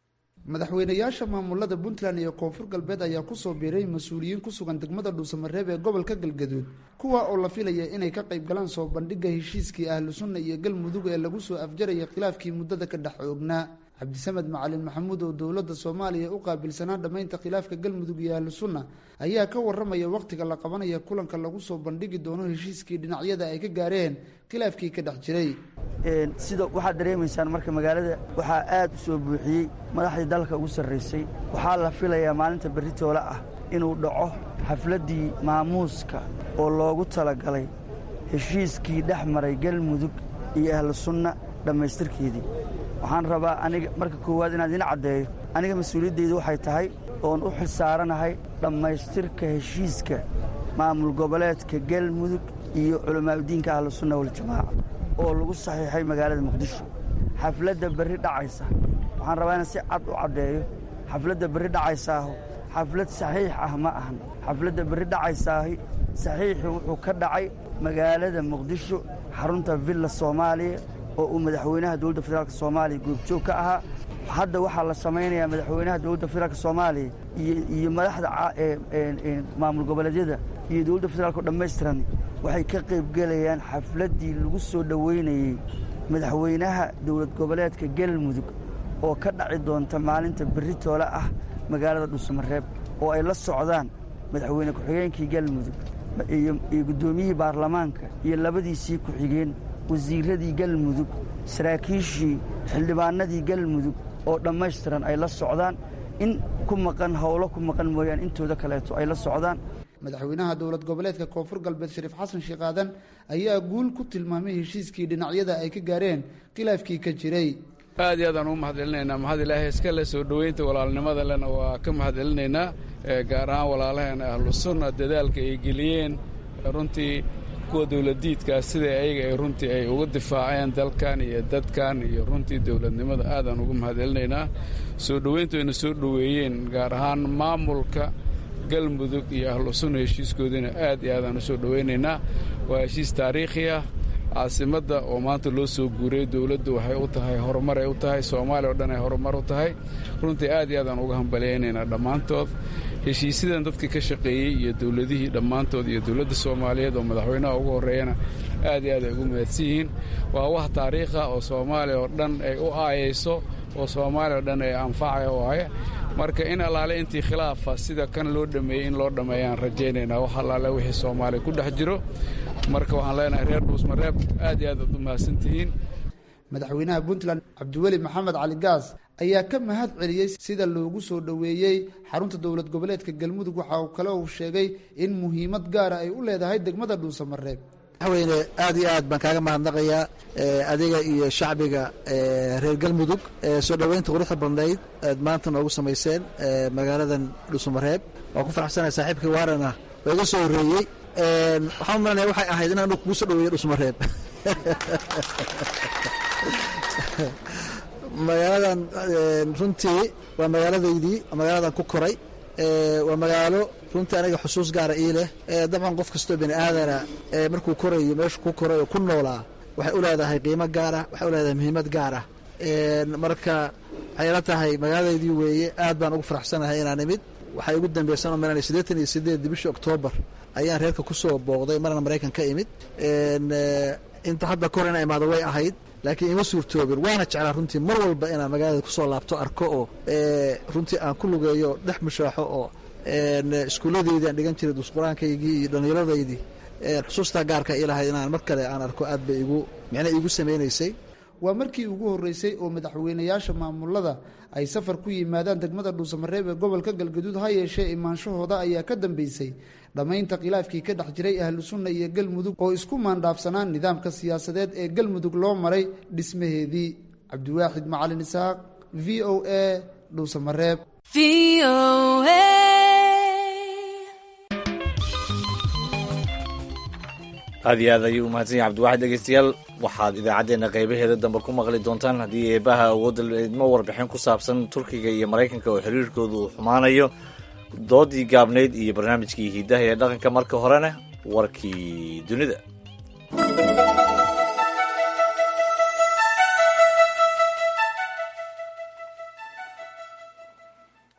madaxweynayaasha maamulada puntland iyo koonfur galbeed ayaa kusoo biiray mas-uuliyiin ku sugan degmada dhuusamareeb ee gobolka galgaduud kuwa oo la filaya inay ka qayb galaan soo bandhigga heshiiskii ahlu sunna iyo galmudug ee lagu soo afjaraya khilaafkii muddada ka dhex oognaa cabdisamed macalin maxamuud oo dowladda soomaaliya u qaabilsanaa dhammaynta khilaafka galmudug iyo ahlu sunna ayaa ka waramaya wakhtiga la qabanaya kulanka lagu soo bandhigi doono heshiiskii dhinacyada ay ka gaareen khilaafkii ka dhex jiray sida waxaad dareemaysaan marka magaalada waxaa aad u soo buuxiyey madaxdii dalka ugu sarraysay waxaa la filayaa maalinta berritoole ah inuu dhaco xafladdii maamuuska oo loogu talagalay heshiiskii dhex maray galmudug iyo ahlu sunna dhammaystirkeedii waxaan rabaa aniga marka koowaad inaad ina caddeeyo aniga mas-uuliyaddaydu waxay tahay oon u xilsaaranahay dhammaystirka heshiiska maamul goboleedka galmudug iyo culamaauddiinka ahlu sunna waljamaaca oo lagu saxiixay magaalada muqdisho xafladda berri dhacaysa waxaan rabaa inaan si cad u caddeeyo xafladda berri dhacaysaahu xaflad saxiix ah ma ahan xafladda berri dhacaysaahi saxiixii wuxuu ka dhacay magaalada muqdisho xarunta villa soomaaliya oo uu madaxweynaha dowladda federaalk soomaaliya goobjoog ka ahaa hadda waxaa la samaynayaa madaxweynaha dowladda federaalk soomaaliya iyo madaxda maamul goboleedyada iyo dowladda federaalk oo dhammaystiran waxay ka qaybgelayaan xafladdii lagu soo dhoweynayey madaxweynaha dowlad goboleedka galmudug oo ka dhaci doonta maalinta berri toole ah magaalada dhuusamareeb oo ay la socdaan madaxweyne ku-xigeenkii galmudug iyo guddoomiyihii baarlamaanka iyo labadiisii ku-xigeen wasiiradii galmudug saraakiishii xildhibaanadii galmudug oo dhammaystiran ay la socdaan in ku maqan howlo ku maqan mooyaan intooda kaleeto ay la socdaan madaxweynaha dowlad goboleedka koonfur galbeed shariif xasan sheekh aadan ayaa guul ku tilmaamay heshiiskii dhinacyada ay ka gaareen khilaafkii ka jiray aad iyo aadaan ugu mahadcelinaynaa mahad ilaahay iska le soo dhoweynta walaalnimada lena waa ka mahadcelinaynaa gaar ahaan walaalaheena ahlu sunna dadaalka ay geliyeen runtii kuwa dowladdiidkaas sida ayaga ay runtii ay uga difaaceen dalkan iyo dadkan iyo runtii dowladnimada aadaan ugu mahadcelinaynaa soo dhoweyntu ayna soo dhoweeyeen gaar ahaan maamulka galmudug iyo ahlu sunna heshiiskoodiina aad iyo aadaan u soo dhowaynaynaa waa heshiis taariikhi ah caasimadda oo maanta loo soo guuriyey dowladdu waxay u tahay horumar ay u tahay soomaaliya oo dhan ay horumar u tahay runtii aad iyo aadaan uga hambalyaynaynaa dhammaantood heshiisyadan dadkii ka shaqeeyey iyo dowladihii dhammaantood iyo dowladda soomaaliyeed oo madaxweynaha ugu horreeyana aad iyo aad ay ugu mahadsan yihiin waa wax taariikha oo soomaaliya oo dhan ay u aayayso oo soomaaliya oo dhan ay anfacaya waaye marka in allaale intii khilaafa sida kan loo dhammeeyey in loo dhammeeyaan rajaynaynaa wax allaale wixii soomaaliya ku dhex jiro marka waxaan leenahay reer dhuusmareeb aad iyo aad aad u mahadsan tihiin madaxweynaha puntland cabdiweli maxamed cali gaas ayaa ka mahad celiyey sida loogu soo dhoweeyey xarunta dowlad goboleedka galmudug waxa uu kale uu sheegay in muhiimad gaara ay u leedahay degmada dhuusamareeb madaxweyne aad iyo aad baan kaaga mahadnaqayaa adiga iyo shacbiga reer galmudug soo dhoweynta quruxda badnayd aad maanta noogu samayseen magaaladan dhuusamareeb waan ku faraxsanahay saaxiibkii waarana waa iga soo horreeyey waxaan u malanaya waxay ahayd inaan kugu soo dhoweeyo dhuusamareeb magaaladan runtii waa magaaladaydii magaaladan ku koray waa magaalo runtii aniga xusuus gaara ii leh dabcan qof kastoo bini aadana markuu korayo meeshu ku koray oo ku noolaa waxay u leedahay qiimo gaara waxay u leedahay muhiimad gaara marka waxay la tahay magaaladaydii weeye aad baan ugu faraxsanahay inaan imid waxay ugu dambaysan oo malanay siddeetan iyo sideed bishii oktoobar ayaan reerka ku soo booqday marna maraykan ka imid inta hadda kor ina imaado way ahayd laakiin ima suurtoobin waana jeclaa runtii mar walba inaan magaalada kusoo laabto arko oo runtii aan ku lugeeyo dhex mushaaxo oo iskuulladeydii aan dhigan jiray dusqur-aankaygii iyo dhallinyaradaydii xusuustaa gaarka ii lahayd inaan mar kale aan arko aad bay igu micna iigu samaynaysay waa markii ugu horreysay oo madaxweynayaasha maamulada ay safar ku yimaadaan degmada dhuusamareeb ee gobolka galgaduud ha yeeshee imaanshahooda ayaa ka dambeysay dhammaynta khilaafkii ka dhex jiray ahlu sunna iyo galmudug oo isku maandhaafsanaan nidaamka siyaasadeed ee galmudug loo maray dhismaheedii cabdiwaaxid macalin isaaq v o a dhuusamareeb aad iyo aad ayuu umahadsan yahay cabdiwaxid dhegeystayaal waxaad idaacaddeenna qaybaheeda dambe ku maqli doontaan haddii eebaha awoodda idmo warbixin ku saabsan turkiga iyo maraykanka oo xiriirkoodu uu xumaanayo doodii gaabnayd iyo barnaamijkii hidaha ee dhaqanka marka horena warkii dunida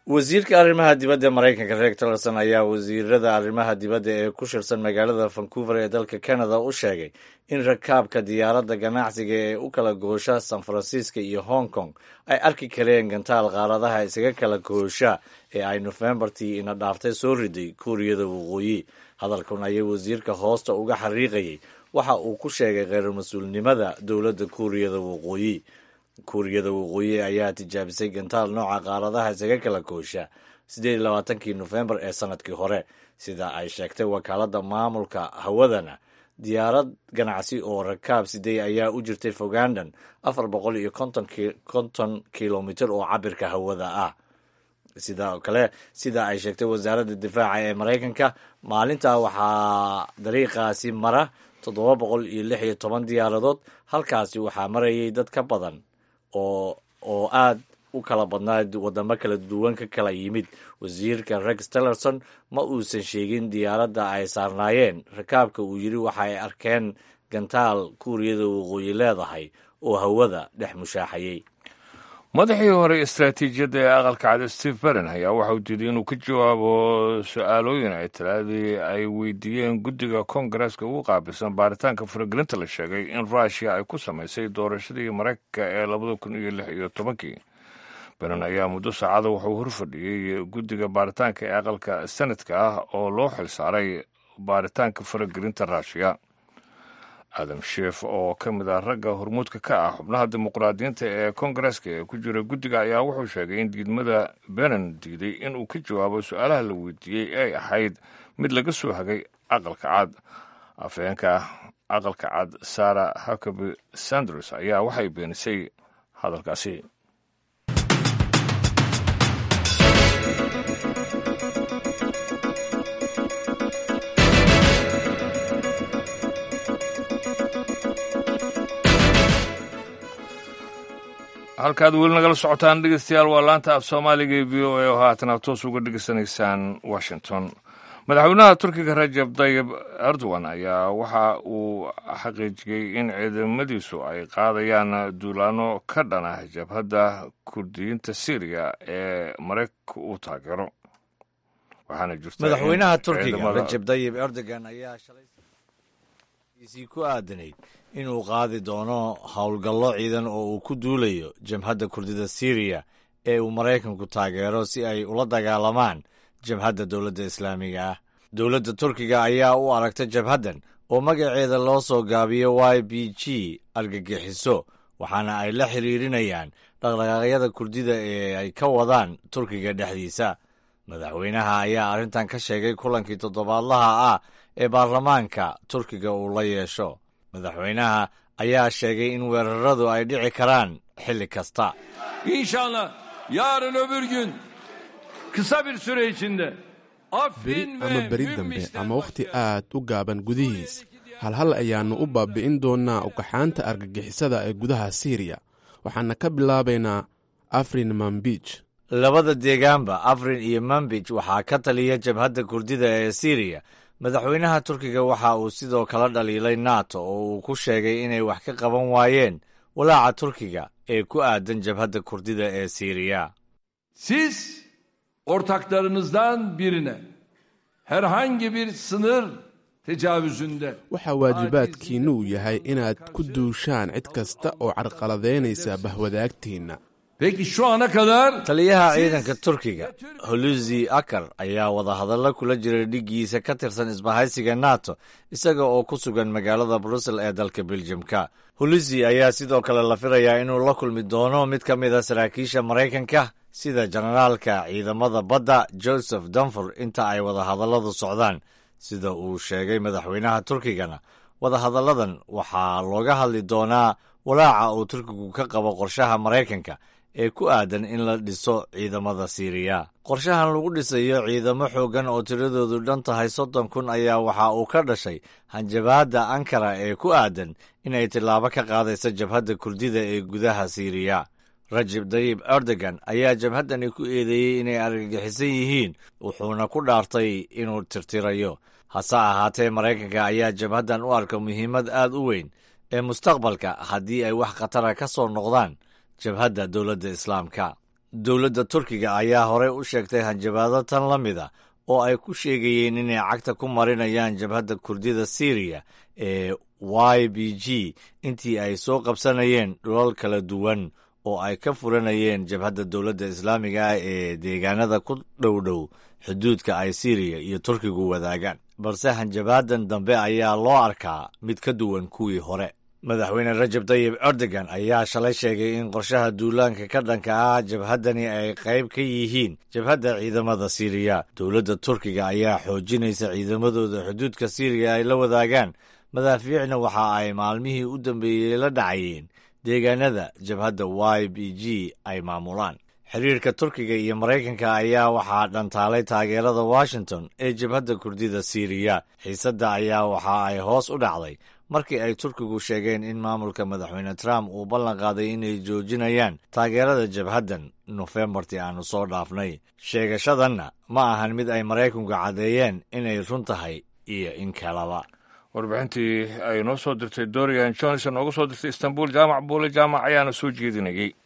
wasiirka arrimaha dibadda maraykanka reeg tillerson ayaa wasiirada arrimaha dibadda ee ku shirsan magaalada vancouver ee dalka canada u sheegay in rakaabka diyaaradda ganacsiga ee u kala goosha san francisco iyo hong kong ay arki kareen gantaal qaaradaha isaga kala goosha ee ay nofembartii ina dhaaftay soo riday kuuriyada waqooyi hadalkan ayay wasiirka hoosta uga xariiqayay waxa uu ku sheegay kheyr mas-uulnimada dowladda kuuriyada waqooyi kuuriyada waqooyi ayaa tijaabisay gantaal nooca qaaradaha isaga kala goosha siddeed iyo labaatankii nofembar ee sanadkii hore sida ay sheegtay wakaaladda maamulka hawadana diyaarad ganacsi oo rakaab sidey ayaa u jirtay fogandan afar boqol iyo konton kilomitir oo cabirka hawada ah sidoo kale sida ay sheegtay wasaaradda difaaca ee maraykanka maalintaa waxaa dariiqaasi mara toddoba boqol iyo lix iyo toban diyaaradood halkaasi waxaa marayay dad ka badan oo oo aad u kala badnaa wadamo kala duwan ka kala yimid wasiirka rex tillerson ma uusan sheegin diyaaradda ay saarnaayeen rakaabka uu yidhi waxa ay arkeen gantaal kuuriyada waqooyi leedahay oo hawada dhex mushaaxayey madaxii hore istaraatiijiyadda ee aqalka cad steve baren ayaa waxauu diiday inuu ka jawaabo su-aalooyin ay talaadii ay weydiiyeen guddiga kongareska ugu qaabilsan baaritaanka faragelinta la sheegay in rushia ay ku samaysay doorashadii maraykanka ee labada kun iyo lix iyo tobankii baren ayaa muddo saacada wuxuu horfadhiyey guddiga baaritaanka ee aqalka senadka ah oo loo xilsaaray baaritaanka faragelinta rushia adam sheef oo ka mid ah ragga hormuudka ka ah xubnaha dimuqraadiyiinta ee kongareska ee ku jira guddiga ayaa wuxuu sheegay in diidmada benen diiday inuu ka jawaabo su-aalaha la weydiiyey ay ahayd mid laga soo hagay aqalka cad afheenka aqalka cad sara huckaby sanders ayaa waxay beenisay hadalkaasi halkaad weli nagala socotaan dhegeystayaal waa laanta af soomaaliga ee v o a oo haatan aad toos uga dhegeysanaysaan washington madaxweynaha turkiga rajab tayib erdogan ayaa waxa uu xaqiijiyey in ciidamadiisu ay qaadayaan duulaano ka dhana jabhadda kurdiyiinta syriya ee maraykanka uu taageero waxaana jirta madaxweynaha turkiga rajab tayib erdogan ayaa shalay ku aadanayd inuu qaadi doono howlgallo ciidan oo uu ku duulayo jabhadda kurdida syriya ee uu maraykanku taageero si ay ula dagaalamaan jabhadda dowladda islaamiga ah dowladda turkiga ayaa u aragta jabhaddan oo magaceeda loo soo gaabiyo y b g argagixiso waxaana ay la xiriirinayaan dhaqdhaqaaqyada kurdida ee ay ka wadaan turkiga dhexdiisa madaxweynaha ayaa arrintan ka sheegay kulankii toddobaadlaha ah ee baarlamaanka turkiga uu la yeesho madaxweynaha ayaa sheegay in weeraradu ay dhici karaan xilli kasta İnşallah yarın öbür gün kısa bir süre içinde beri ama beri dambe ama wakhti aad u gaaban gudihiis halhal ayaannu u baabi'in doonnaa ugaxaanta argagixisada ee gudaha siiriya waxaana ka bilaabaynaa afrin mambij labada deegaanba afrin iyo mambij waxaa ka taliya jabhadda kurdida ee siiriya madaxweynaha turkiga waxa uu sidoo kala dhaliilay nato oo uu ku sheegay inay wax ka qaban waayeen walaaca turkiga ee ku aadan jabhadda kurdida ee siiriya siz ortaklarınızdan birine herhangi bir sınır tecavüzünde waxaa waajibaadkiinnu uu yahay inaad ku duushaan cid kasta oo carqaladaynaysa bahwadaagtiinna Peki şu ana kadar taliyaha ciidanka turkiga holusi akar ayaa wadahadallo kula jiray dhiggiisa ka tirsan isbahaysiga nato isaga oo ku sugan magaalada brussel ee dalka beljamka holusi ayaa sidoo kale la filayaa inuu la kulmi doono mid ka mid a saraakiisha maraykanka sida jenaraalka ciidamada badda joseph danfor inta ay wadahadalladu socdaan sida uu sheegay madaxweynaha turkigana wadahadalladan waxaa looga hadli doonaa walaaca uu turkigu ka qabo qorshaha maraykanka ee ku aadan in la dhiso ciidamada siiriya qorshahan lagu dhisayo ciidamo xooggan oo tiradoodu dhan tahay soddon kun ayaa waxa uu ka dhashay hanjabaadda ankara ee ku aadan inay tillaabo ka qaadaysa jabhadda kurdida ee gudaha siiriya rajab dayib erdogan ayaa jabhaddani ku eedeeyey inay argagixisan yihiin wuxuuna ku dhaartay inuu tirtirayo hase ahaatee maraykanka ayaa jabhaddan u arka muhiimad aad u weyn ee mustaqbalka haddii ay wax khatara ka soo noqdaan jabhadda dowladda islaamka dowladda turkiga ayaa horey u sheegtay hanjabaado tan la mida oo ay ku sheegayeen inay cagta ku marinayaan jabhadda kurdida syriya ee y b g intii ay soo qabsanayeen dhulal kala duwan oo ay ka furanayeen jabhadda dowladda islaamiga ah ee deegaanada ku dhowdhow xuduudka ay syriya iyo turkigu wadaagaan balse hanjabaadan dambe ayaa loo arkaa mid ka duwan kuwii hore madaxweyne rajab tayib erdogan ayaa shalay sheegay in qorshaha duulaanka ka dhanka ah jabhaddani ay qayb ka yihiin jabhadda ciidamada siiriya dowladda turkiga ayaa xoojinaysa ciidamadooda xuduudka siiriya ay la wadaagaan madaafiicna waxa ay maalmihii u dambeeyey la dhacayeen deegaanada jabhadda y b g ay maamulaan xiriirka turkiga iyo maraykanka ayaa waxaa dhantaalay taageerada washington ee jabhadda kurdida siiriya xiisadda ayaa waxa ay hoos u dhacday markii ay turkigu sheegeen in maamulka madaxweyne trump uu ballan qaaday inay joojinayaan taageerada jabhaddan nofembartii aanu soo dhaafnay sheegashadanna ma ahan mid ay maraykanku caddeeyeen inay run tahay iyo in kalaba warbixintii ay noo soo dirtay dorian johnson ooga soo dirtay istanbul jaamac buule jaamac ayaana soo jeedinayay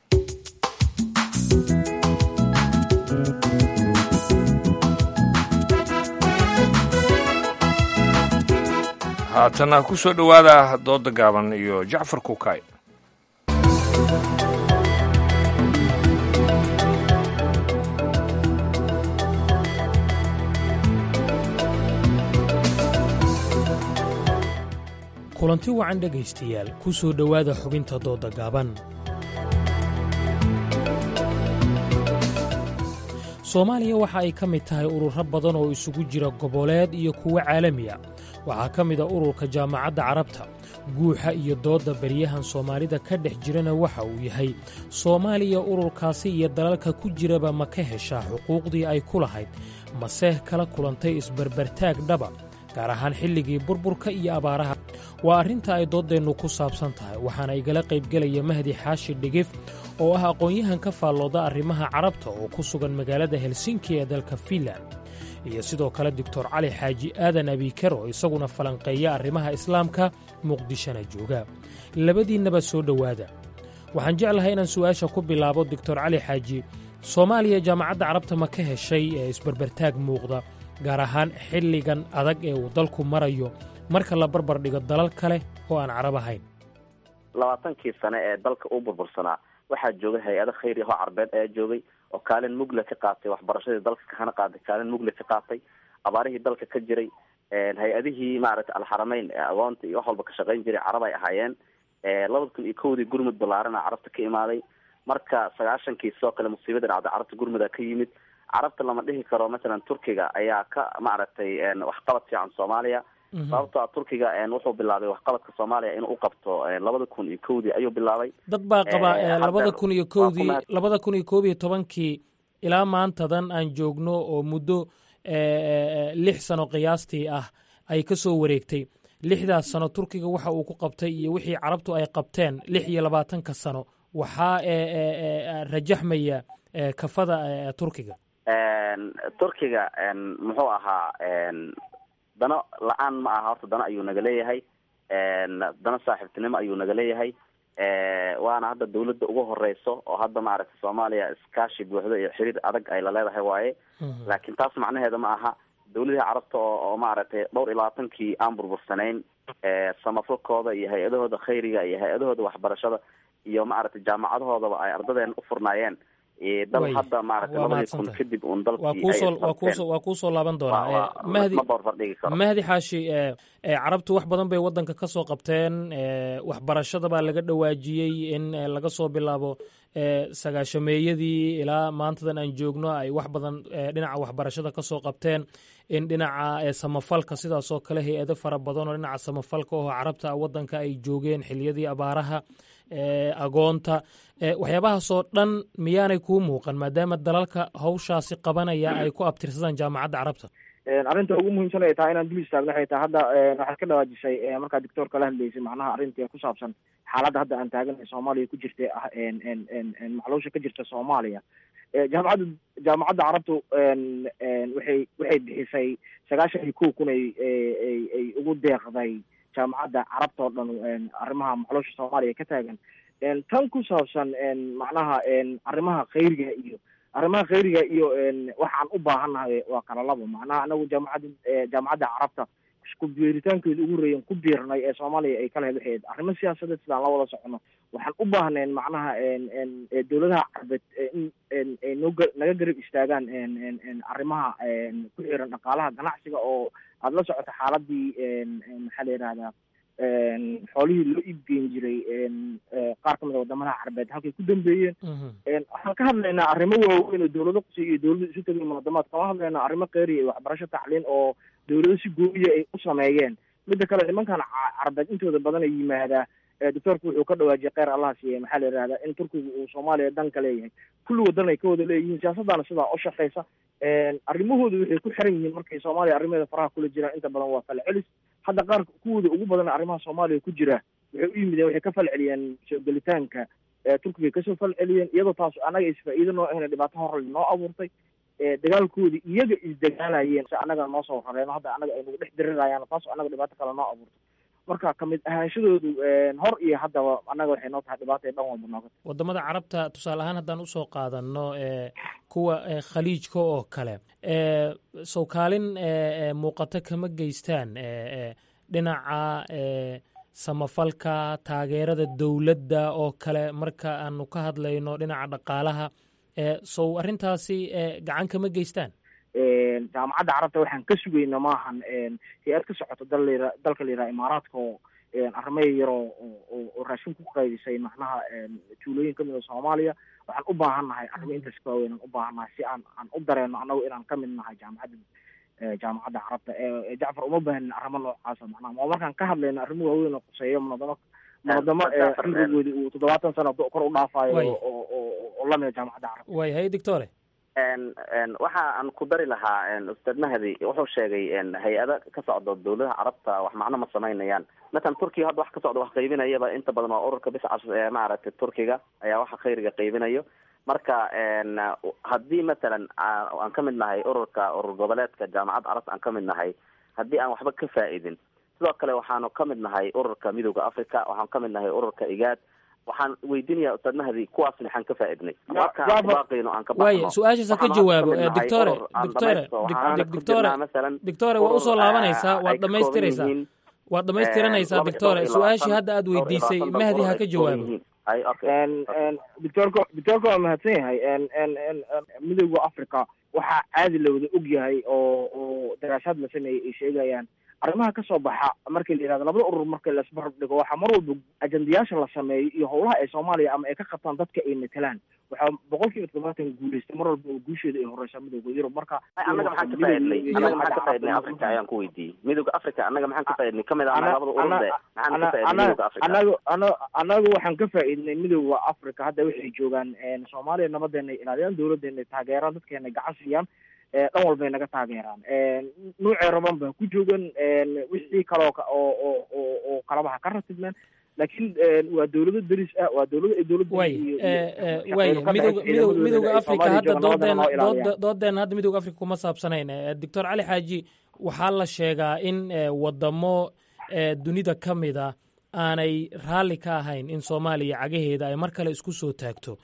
haatana ku soo dhowaada dooda gaaban iyo jacfar kuukay kulanti wacan dhegaystayaal ku soo dhowaada xubinta dooda gaaban soomaaliya waxa ay ka mid tahay ururo badan oo isugu jira goboleed iyo kuwo caalami a waxaa ka mid a ururka jaamacadda carabta guuxa iyo doodda beryahan soomaalida ka dhex jirana waxa uu yahay soomaaliya ururkaasi iyo dalalka ku jiraba ma ka heshaa xuquuqdii ay ku lahayd maseh kala kulantay isbarbartaag dhaba gaar ahaan xilligii burburka iyo abaaraha waa arrinta ay dooddeennu ku saabsan tahay waxaana igala qaybgelaya mahdi xaashi dhigif oo ah aqoon-yahan ka faallooda arrimaha carabta oo ku sugan magaalada helsinki ee dalka fiinland iyo sidoo kale doctor cali xaaji aadan abiiker oo isaguna falanqeeya arrimaha islaamka muqdishona jooga labadiinnaba soo dhowaada waxaan jeclahay inaan su'aasha ku bilaabo doctor cali xaaji soomaaliya jaamacadda carabta ma ka heshay ee isbarbartaag muuqda gaar ahaan xilligan adag ee uu dalku marayo marka la barbar dhigo dalal kale oo aan carab ahayn labaatankii sane ee dalka u burbursanaa waxaa joogay hay-ado khayri ahoo carbeed ayaa joogay oo kaalin mugle ka qaatay waxbarashadii dalka kahana qaaday kaalin mugle ka qaatay abaarihii dalka ka jiray hay-adihii maaragtay alxarameyn ee agoonta iyo wax walba ka shaqayn jiray carab ay ahaayeen labada kun iyo kowdii gurmud ballaarana carabta ka imaaday marka sagaashankii sidoo kale musiibada dhacday carabta gurmuda ka yimid carabta lama dhihi karo masalan turkiga ayaa ka maaragtay waxqabad fiican soomaaliya sababto a turkiga wuxuu bilaabay waxqabadka soomaaliya inuu u qabto labada kun iyo kowdii ayuu bilaabay dad baa qaba labada kun iyo kowdii labada kun iyo koob iyo tobankii ilaa maantadan aan joogno oo muddo lix sano qiyaastii ah ay ka soo wareegtay lixdaas sano turkiga waxa uu ku qabtay iyo wixii carabtu ay qabteen lix iyo labaatanka sano waxaa rajaxmaya kafada turkiga turkiga muxuu ahaa dano la-aan ma aha horta dano ayuu naga leeyahay dano saaxiibtinimo ayuu naga leeyahay waana hadda dawladda ugu horeyso oo hadda maaragtay soomaaliya iskaashi buuxdo iyo xiriir adag ay la leedahay waaye laakiin taas macnaheeda ma aha dawladihii carabta oo oo maaragtay dhowr iyo labaatankii aan burbursanayn samafalkooda iyo hay-adahooda khayriga iyo hay-adahooda waxbarashada iyo maaragtay jaamacadahoodaba ay ardadeena u furnaayeen dal hadda maaragtay labadii kun kadib un dalkiiwaa kuusoo laaban doonaa mahdi mahdi xaashi carabtu wax badan bay waddanka ka soo qabteen waxbarashada baa laga dhawaajiyey in laga soo bilaabo sagaashameeyadii ilaa maantadan aan joogno ay wax badan dhinaca waxbarashada ka soo qabteen in dhinaca samafalka sidaasoo kale hay-ado fara badan oo dhinaca samafalka oo carabta waddanka ay joogeen xiliyadii abaaraha agoonta waxyaabahaasoo dhan miyaanay kuu muuqan maadaama dalalka hawshaasi qabanaya ay ku abtirsadaan jaamacadda carabta arrinta ugu muhiimsan ay tahay inaan dul istaagno waxay tahay hadda waxaad ka dhawaajisay markaa doctor kala hadlaysay macnaha arrinta ku saabsan xaaladda hadda aan taaganay soomaaliya ku jirta ah maxluusha ka jirta soomaaliya jaamacadda jaamacadda carabtu waxay waxay bixisay sagaashan iyo kow kun ay ay ugu deeqday jaamacadda carabta oo dhan arrimaha maxluusha soomaaliya ka taagan tan ku saabsan macnaha arrimaha khayriga iyo arrimaha khayriga iyo waxaan u baahannahay waa kala labo macnaha anagu jaamacadda jaamacadda carabta ku biiritaankeedu ugu horeeyan ku biirnay ee soomaaliya ay kala waxayd arrimo siyaasadeed sidaan la wada socono waxaan u baahnayn macnaha dowladaha carbeed in ay noo naga garab istaagaan arrimaha ku xiran dhaqaalaha ganacsiga oo aada la socoto xaaladii maxaa la yihahdaa xoolihii loo iibgeyn jiray qaar kamid a wadamadaha carbeed halkay ku dambeeyeen waxaan ka hadlaynaa arrimo waaweyn oo dowlado qusay iyo dowlado isu tegay munaadamaad kama hadlaynaa arrimo kheyriya iyo waxbarasho tacliin oo dowlado si gooyiya ay u sameeyeen midda kale nimankan carbeed intooda badan ay yimaadaa doctoorku wuxuu ka dhawaajiyay kheyr allah siiye maxaa la yihahdaa in turkiga uu soomaaliya danka leeyahay kulli wadan ay ka wada leeyihiin siyaasaddaana sidaa u shaqeysa arrimahooda waxay ku xiran yihiin markay soomaaliya arrimaheeda faraha kula jiraan inta badan waa falcelis hadda qaar kuwooda ugu badan arrimaha soomaaliya ku jira waxay u yimideen waxay ka falceliyeen soo gelitaanka turkiga kasoo falceliyeen iyadoo taas annaga isfaa-iido noo ahna dhibaato horle noo abuurtay dagaalkoodii iyaga isdagaalayeen si annaga noo soo rareeno hadda annaga ay nagu dhex dirirayaan taas annaga dhibaato kale noo abuurtay marka kamid ahaanshadoodu hor iyo haddaba annaga waxay noo tahay dhibaata dhan walba nooga wadamada carabta tusaale ahaan haddaan usoo qaadano kuwa khaliijka oo kale sow kaalin muuqato kama geystaan dhinaca samafalka taageerada dowladda oo kale marka aanu ka hadlayno dhinaca dhaqaalaha sow arrintaasi gacan kama geystaan jaamacadda carabta waxaan ka sugayna maahan hay-ad ka socoto dal dalka la yidhaha imaaraadka oo arrimaya yaroo oo raashin ku qaydisay macnaha tuulooyin kamid a soomaaliya waxaan u baahan nahay arrimo intaas ka waaweyn aan u baahan nahay si aan aan u dareeno annagu inaan kamid nahay jaamacadda jaamacadda carabta jacfar uma baahanin arrimo noocaasa macnaha ma markaan ka hadlayno arrimo waaweyn oo quseeyo munadamo munadamo cimrigoodi uu toddobaatan sano kor u dhaafayo oo lamida jaamacadda carabta way hay doctore waxa aan ku dari lahaa ustaad mahdi wuxuu sheegay hay-ada ka socdo dowladaha carabta wax macno ma samaynayaan matalan turkiga hadda wax ka socdo wax qaybinayaba inta badan waa ururka biscas ee maaragtay turkiga ayaa waxa khayriga qaybinayo marka haddii matalan aan ka mid nahay ururka urur goboleedka jaamacadda carabta aan ka mid nahay haddii aan waxba ka faa'iidin sidoo kale waxaanu ka mid nahay ururka midooda africa waxaan ka mid nahay ururka igaad waxaan weydiinaya ustaad mahdi kuwaas maxaan ka faaidnay markabaaqayno aan ka waaya su-aashaasa ka jawaabo doctore doctore doctore doctore waa usoo laabanaysaa waad dhamaystiraysaa waad dhamaystiranaysaa doctore su-aashii hadda aad weydiisay mahdi ha ka jawaabo doctorka doctorka waa mahadsan yahay midooda africa waxaa caadi la wada og yahay oo oo daraasaad la sameeyey ay sheegayaan arrimaha kasoo baxa markii la yihahdo labada urur marka laisbarab dhigo waxaa mar walba ajandayaasha la sameeyo iyo howlaha ay soomaaliya ama ay ka qabtaan dadka ay matelaan waxaa boqol kiiba toddobaatan guuleystay mar walba oo guusheeda ay horeysaa midooda yurub marka annaga maxaan ka faaidnay annaga maxaan ka faaidnay africa ayaan ku weydiiyey midooda africa annaga maxaan ka faaidnay kamid ah labada ururde maxaan ka faaidnay midooda africa anagu ana anagu waxaan ka faa'iidnay midooda africa hadda waxay joogaan soomaaliya nabadeena ay ilaaliyaan dowladeena ay taageeraan dadkeena gacan siiyaan dhan walbay naga taageeraan nuucee raban baa ku joogan wixii kaloo oo oo oo oo kalabaha ka ratibmeen laakiin waa dowlado deris ah waa dowlado ay dowladda way way midooda midooda midooda africa hadda doodeena dooda doodeena hadda midooda africa kuma saabsanayn doctor cali xaaji waxaa la sheegaa in wadamo dunida ka mida aanay raalli ka ahayn in soomaaliya cagaheeda ay mar kale isku soo taagto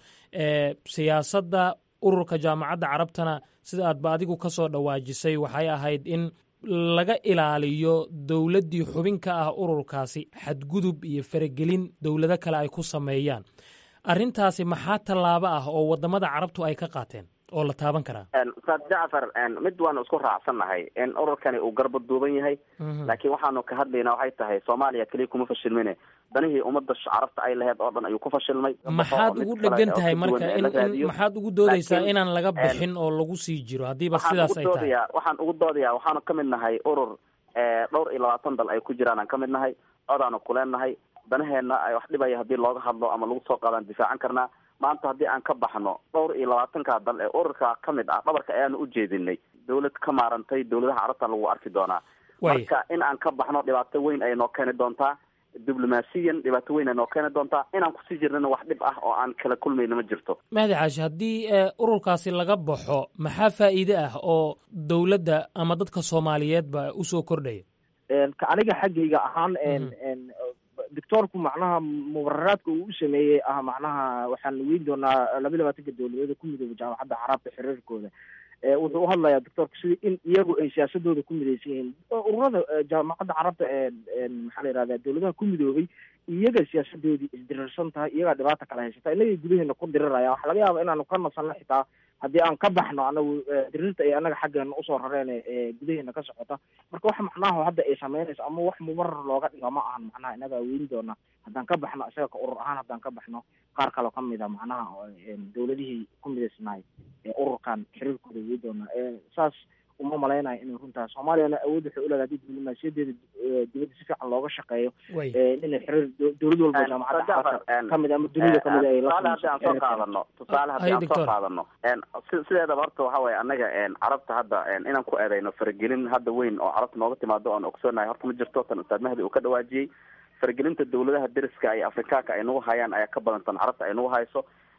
siyaasadda ururka jaamacadda carabtana sida aadba adigu ka soo dhawaajisay waxay ahayd in laga ilaaliyo dowladdii xubin ka ah ururkaasi xadgudub iyo faragelin dowlado kale ay ku sameeyaan arrintaasi maxaa tallaabo ah oo wadamada carabtu ay ka qaateen oo la taaban karaa ustaad jacfar mid waanu isku raacsannahay in ururkani uu garba duuban yahay laakiin waxaanu ka hadlaynaa waxay tahay soomaaliya keliya kuma fashilmine danihii ummadda carabta ay laheyd oo dhan ayuu ku fashilmay maxaad ugu dhegan tahay marka in in maxaad ugu doodaysaa inaan laga bixin oo lagu sii jiro haddiiba sidaas ay tahay waxaan ugu doodayaa waxaanu ka mid nahay urur dhowr iyo labaatan dal ay ku jiraan aan ka mid nahay codaanu kuleenahay danaheenna ay wax dhibaya haddii looga hadlo ama lagu soo qaadaan difaacan karnaa maanta haddii aan ka baxno dhowr iyo labaatanka dal ee ururka ka mid ah dhabarka ayaanu u jeedinay dowlad ka maarantay dowladaha carabta lagu arki doonaa marka in aan ka baxno dhibaato weyn ay noo keeni doontaa diblomaasiyan dhibaato weyn ay noo keeni doontaa inaan kusii jirnana wax dhib ah oo aan kala kulmayna ma jirto mahdi caashi haddii ururkaasi laga baxo maxaa faa'iide ah oo dowladda ama dadka soomaaliyeedba usoo kordhaya ka aniga xaggayga ahaan doctoorku macnaha mubararaadka uu u sameeyey ah macnaha waxaan weyn doonaa laba labaatanka dowladeeda ku midooba jaamacadda carabta xiriirkooda wuxuu u hadlayaa doctoorku sida in iyagu ay siyaasadooda ku midaysan yihiin ururada jaamacadda carabta maxaa la yihahda dowladaha ku midoobay iyaga siyaasadoodii isdirirsan tahay iyagaa dhibaata kala haysata inagay gudaheena ku diriraya waxa laga yaaba inaanu ka nasanno xitaa haddii aan ka baxno anagu dirirta ay anaga xaggeena usoo rareen ee gudaheena ka socota marka wax macnaha hadda ay sameynayso ama wax mubarar looga dhigo ma ahan macnaha inagaa weyn doona haddaan ka baxno isaga ka urur ahaan haddaan ka baxno qaar kaloo kamid a macnaha dowladihii ku midaysnaay ee ururkan xiriirkooda weyn doona saas uma malaynayo inay runtaa soomaaliyana awood waxay uleedahay hadii diblomaasiyadeeda dibadda si fiican looga shaqeeyo inay xiriir dowlad walba jaamacadda carabta kamid ama dunida kamid ay tusaale haddii aan soo qaadano tusaale haddii aan soo qaadano sideedaba horta waxa weeye annaga carabta hadda inaan ku eedayno faragelin hadda weyn oo carabta nooga timaado oan ogsoonahay horta ma jirto tan ustaad mahdi uu ka dhawaajiyey faragelinta dowladaha deriska iyo afrikaanka ay nagu hayaan ayaa ka badan tan carabta ay nagu hayso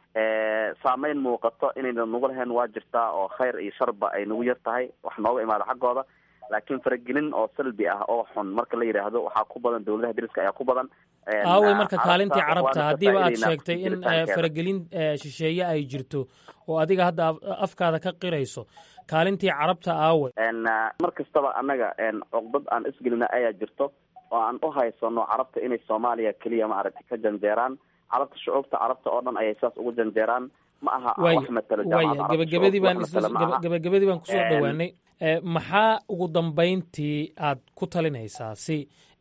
saameyn muuqato inayna nagu lahayn waa jirtaa oo khayr iyo sharba ay nagu yar tahay wax nooga imaado xaggooda laakiin faragelin oo salbi ah oo xun marka la yidhaahdo waxaa ku badan dowladaha deriska ayaa ku badan aawey marka kaalintii carabta haddiiba aad sheegtay in faragelin shisheeye ay jirto oo adiga hadda afkaada ka qirayso kaalintii carabta aawey mar kastaba annaga cuqdad aan isgelina ayaa jirto oo aan u haysano carabta inay soomaaliya keliya ma aragtay ka janjeeraan carabta shucuubta carabta oo dhan ayay saas ugu janjeeraan ma aha wax matalo waya gabagabadii baan gabagabadii baan kusoo dhowaanay maxaa ugu dambayntii aad ku talinaysaa si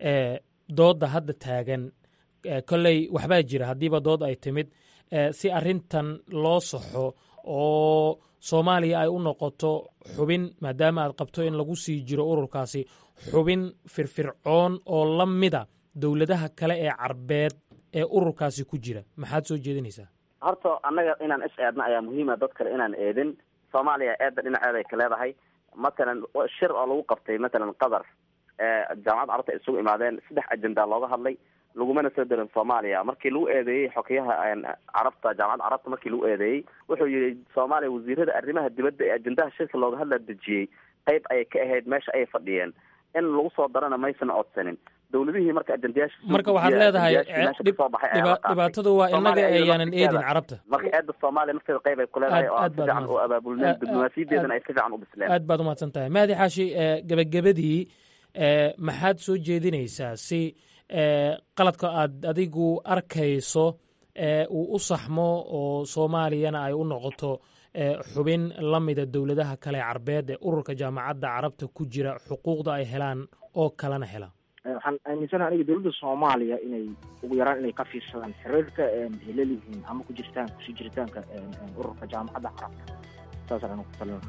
doodda hadda taagan kolley waxbaa jira haddiiba dood ay timid si arrintan loo saxo oo soomaaliya ay u noqoto xubin maadaama aad qabto in lagu sii jiro ururkaasi xubin firfircoon oo la mida dowladaha kale ee carbeed ee ururkaasi ku jira maxaad soo jeedinaysaa horta annaga inaan is eedna ayaa muhiima dad kale inaan eedin soomaaliya eedda dhinaceeda ay ka leedahay matalan shir oo lagu qabtay matalan qatar jaamacadda carabta ay isugu imaadeen saddex ajenda looga hadlay lagumana soo darin soomaaliya markii lagu eedeeyey xokeyaha carabta jaamacadda carabta markii lagu eedeeyey wuxuu yihi soomaaliya wasiirada arrimaha dibadda ee ajendaha shirka looga hadla dejiyey qayb ayay ka ahayd meesha ayay fadhiyeen in lagu soo darana maysan codsanin dowladihii marka ajendayaasha marka waxaad leedahay dhibaatadu waa inaga ayaanan eedin carabta marka eedda soomaaliya nafteeda qayb ay ku leedahay oo aan si fiican u abaabulneen diblomaasiyadeedana ay si fiican u bisleen aad baad umahadsan tahay mahdi xaashi gebagabadii maxaad soo jeedinaysaa si qaladka aad adigu arkayso uu u saxmo oo soomaaliyana ay u noqoto xubin la mida dowladaha kale carbeed ee ururka jaamacadda carabta ku jira xuquuqda ay helaan oo kalena hela waxaan aaminsanaha aniga dowladda soomaaliya inay ugu yaraan inay ka fiirsadaan xiriirka ay lelihiin ama ku jiritaan kusii jiritaanka ururka jaamacadda carabta saasaan anigu ku talin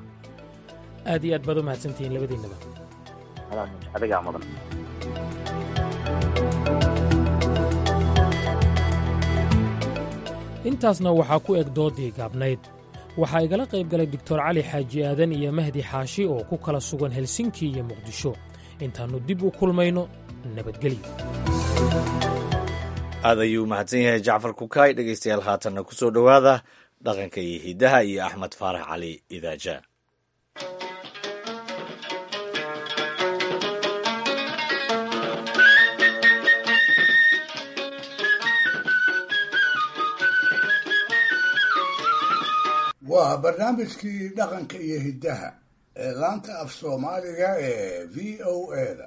aad iyo aad baad u mahadsantihiin labadiinaba adigaa mudan intaasna waxaa ku eg doodii gaabnayd waxaa igala qayb galay doctor cali xaaji aadan iyo mahdi xaashi oo ku kala sugan helsinki iyo muqdisho intaannu dib u kulmayno nabadgelyo aad ayuu mahadsan yahay jacfar kukaay dhegaystayaal haatanna ku soo dhowaada dhaqanka iyo hiddaha iyo axmed faarax cali idaaja waa barnaamijkii dhaqanka iyo hiddaha ee laanta af soomaaliga ee v o eda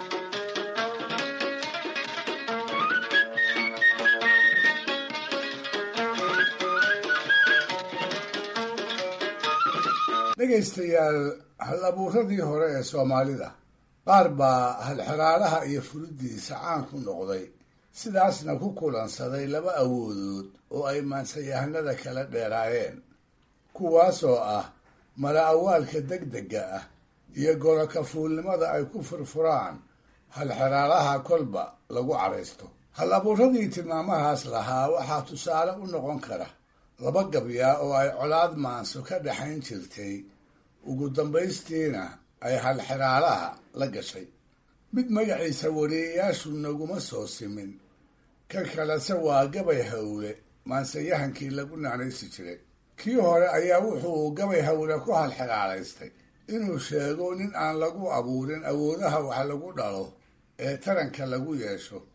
dhegaystayaal hal abuuradii hore ee soomaalida qaar baa halxiraalaha iyo furiddiisa caan ku noqday sidaasna ku kulansaday laba awoodood oo ay maansayahanada kala dheeraayeen kuwaasoo ah mala awaalka degdega ah iyo gorokafuulnimada ay ku furfuraan halxiraalaha kolba lagu caraysto hal abuuradii tilmaamahaas lahaa waxaa tusaale u noqon kara laba gabyaa oo ay colaad maanso ka dhexayn jirtay ugu dambaystiina ay halxiraalaha la gashay mid magaciisa wariyayaashu naguma soo simin ka kalese waa gabay hawle maansayahankii lagu naanaysi jiray kii hore ayaa wuxuu gabay hawle ku halxiraalaystay inuu sheego nin aan lagu abuurin awoodaha wax lagu dhalo ee taranka lagu yeesho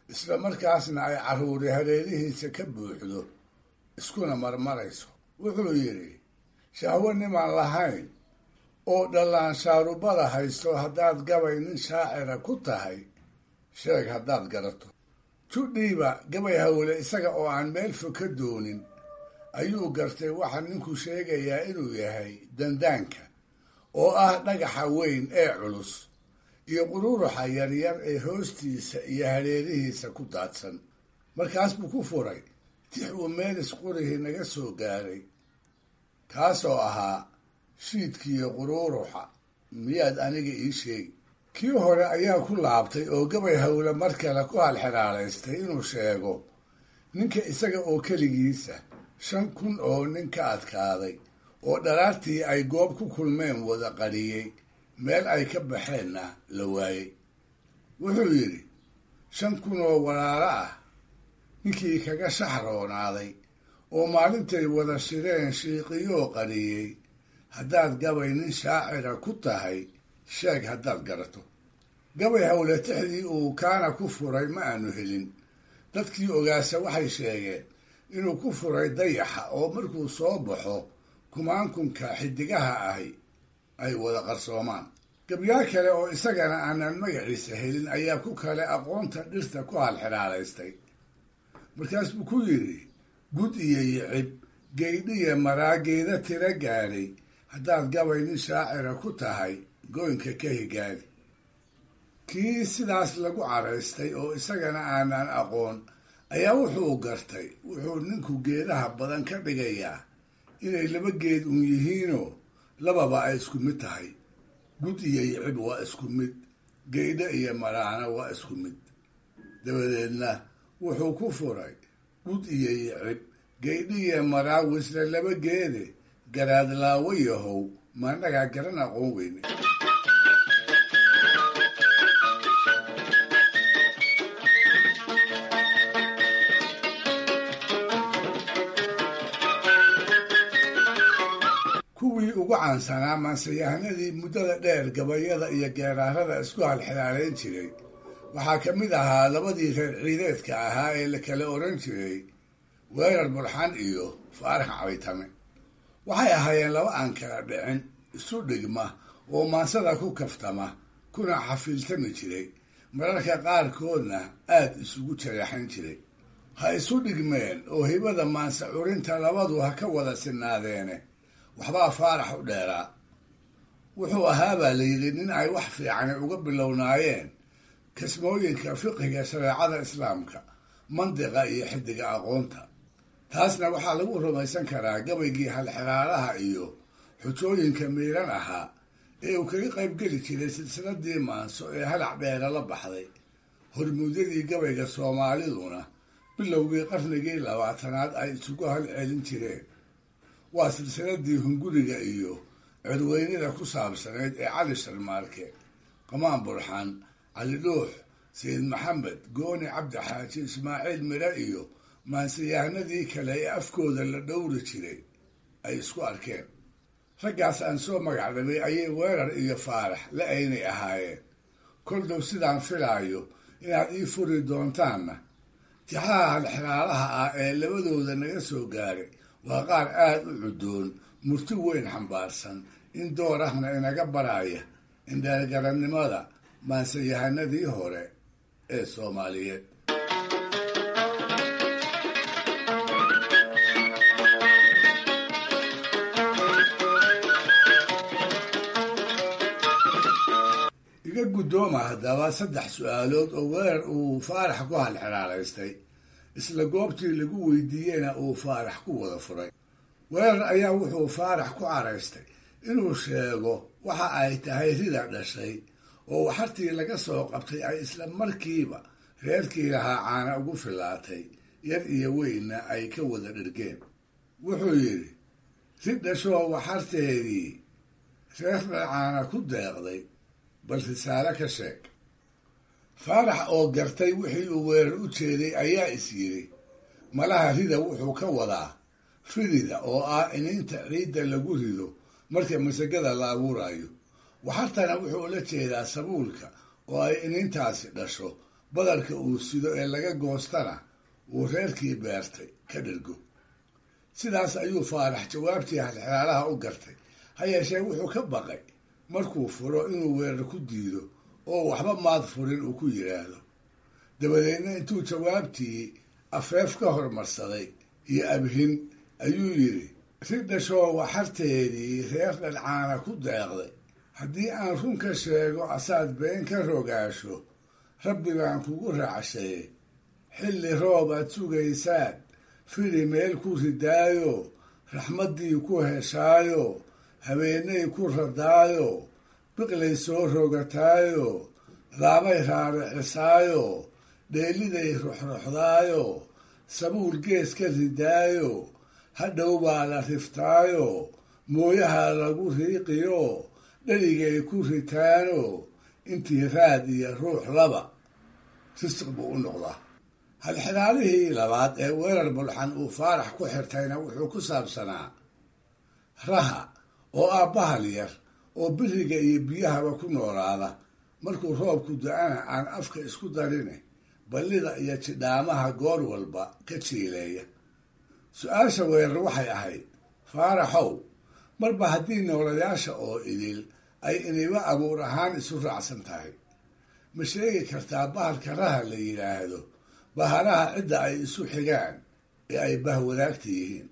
isla markaasna ay carruuri hareerihiisa ka buuxdo iskuna marmarayso wuxuu yidhi shahwo nimaan lahayn oo dhallaan shaarubada haysto haddaad gabay nin shaacira ku tahay sheeg haddaad garato judhiiba gabay hawle isaga oo aan meel fog ka doonin ayuu gartay waxaa ninku sheegayaa inuu yahay dandaanka oo ah dhagaxa weyn ee culus iyo quruuruxa yaryar ee hoostiisa iyo hareerihiisa ku daadsan markaas buu ku furay tix uu meelis qurihii naga soo gaaray kaasoo ahaa shiidkiiyo quruuruxa miyaad aniga ii sheegi kii hore ayaa ku laabtay oo gabay hawle mar kale ku halxiraalaystay inuu sheego ninka isaga oo keligiisa shan kun oo nin ka adkaaday oo dharaartii ay goob ku kulmeen wada qariyey meel ay ka baxeenna la waayey wuxuu yidhi shan kun oo walaalo ah ninkii kaga shaxroonaaday oo maalintay wada shireen shiiqiyoo qariyey haddaad gabay nin shaacira ku tahay sheeg haddaad garato gabay hawletixdii uu kaana ku furay ma aanu helin dadkii ogaasa waxay sheegeen inuu ku furay dayaxa oo markuu soo baxo kumaankunka xidigaha ahi ay wada qarsoomaan gabyaa kale oo isagana aanan magaciisa helin ayaa ku kale aqoonta dhirta ku halxiraalaystay markaas buu ku yidhi gud iyo yicib geydhiya maraageeda tira gaadhay haddaad gabay nin shaacira ku tahay goynka ka higaadi kii sidaas lagu caraystay oo isagana aanan aqoon ayaa wuxuu gartay wuxuu ninku geedaha badan ka dhigayaa inay laba geed uun yihiinoo lababa ay isku mid tahay gud iyo yicib waa isku mid geydho iyo maraana waa isku mid dabadeedna wuxuu ku furay gud iyo yicib geydho iyo maraa wisle laba geede garaadlaawo yahow maannagaa garan aqoon weyne kuwii ugu caansanaa maansayahanadii muddada dheer gabayada iyo geeraarada isku halxilaalayn jiray waxaa ka mid ahaa labadii reer ciideedka ahaa ee la kala odhan jiray weerar burxan iyo faarax cabaytame waxay ahaayeen laba aan kala dhicin isu dhigma oo maansada ku kaftama kuna xafiiltami jiray mararka qaarkoodna aad isugu jareexan jiray ha isu dhigmeen oo hibada maansa curinta labadu ha ka wada sinaadeene waxbaa faarax u dheeraa wuxuu ahaabaa la yidhi nin ay wax fiicani uga bilownaayeen kasmooyinka fiqiga shareecada islaamka mandiqa iyo xidiga aqoonta taasna waxaa lagu rumaysan karaa gabaygii halxiraalaha iyo xujooyinka miiran ahaa ee uu kaga qaybgeli jiray silsiladii maanso ee halac dheera la baxday hormuudyadii gabayga soomaaliduna bilowgii qarnigii labaatanaad ay isugu halcelin jireen waa silsiladii hunguriga iyo codweynida ku saabsanayd ee cali sharmaarke qamaan burxan cali dhuux sayid maxamed gooni cabdi xaaji ismaaciil mire iyo maansiyahanadii kale ee afkooda la dhowri jiray ay isku arkeen raggaas aan soo magacdhabay ayay weerar iyo faarax la aynay ahaayeen kol dhow sidaan filaayo inaad ii furi doontaanna tixaha halxiraalaha ah ee labadooda naga soo gaaray waa qaar aad u cudoon murti weyn xambaarsan in door ahna inaga baraya indheergarannimada maansayahanadii hore ee soomaaliyeed iga guddooma haddaba saddex su-aalood oo weerar uu faarax ku halxiraalaystay isla goobtii lagu weydiiyeyna uu faarax ku wada furay weerar ayaa wuxuu faarax ku caraystay inuu sheego waxa ay tahay rida dhashay oo waxartii laga soo qabtay ay isla markiiba reerkii lahaa caana ugu filaatay yar iyo weynna ay ka wada dhirgeen wuxuu yidhi rid dhashoo waxarteedii reerna caana ku deeqday bal risaale ka sheeg faarax oo gartay wixii uu weerar u jeeday ayaa is yidhi malaha rida wuxuu ka wadaa firida oo ah ininta ciidda lagu rido marka masagada la abuurayo waxartana wuxuu ula jeedaa sabuulka oo ay inintaasi dhasho badarka uu sido ee laga goostana uu reerkii beertay ka dhergo sidaas ayuu faarax jawaabtii halxiraalaha u gartay ha yeeshee wuxuu ka baqay markuu furo inuu weerar ku diido oo waxba maad furin uu ku yidhaahdo dabadeedna intuu jawaabtii afeef ka hormarsaday iyo abhin ayuu yidhi ri dhashoo waxarteedii reer dhalcaana ku deeqday haddii aan run ka sheego asaad been ka rogaasho rabbi baan kugu raacshaye xilli roob aad sugaysaan fili meel ku ridaayo raxmaddii ku heshaayo habeenay ku radaayo biqlay soo rogataayo laamay raaricisaayo dheeliday ruxruxdaayo sabuul gees ka ridaayo hadhow baa la riftaayo mooyaha lagu riiqiyo dheligay ku ritaano intii raad iyo ruux laba risiq buu u noqdaa halxidaalihii labaad ee weerar bulxan uu faarax ku xirtayna wuxuu ku saabsanaa raha oo ah bahal yar oo biriga iyo biyahaba ku noolaada markuu roobku da-ana aan afka isku darine ballida iyo jidhaamaha goor walba ka jiileeya su-aasha weerar waxay ahayd faaraxow marba haddii noolayaasha oo idil ay iniba abuur ahaan isu raacsan tahay ma sheegi kartaa bahalka raha la yidhaahdo bahalaha cidda ay isu xigaan ee ay bahwadaagta yihiin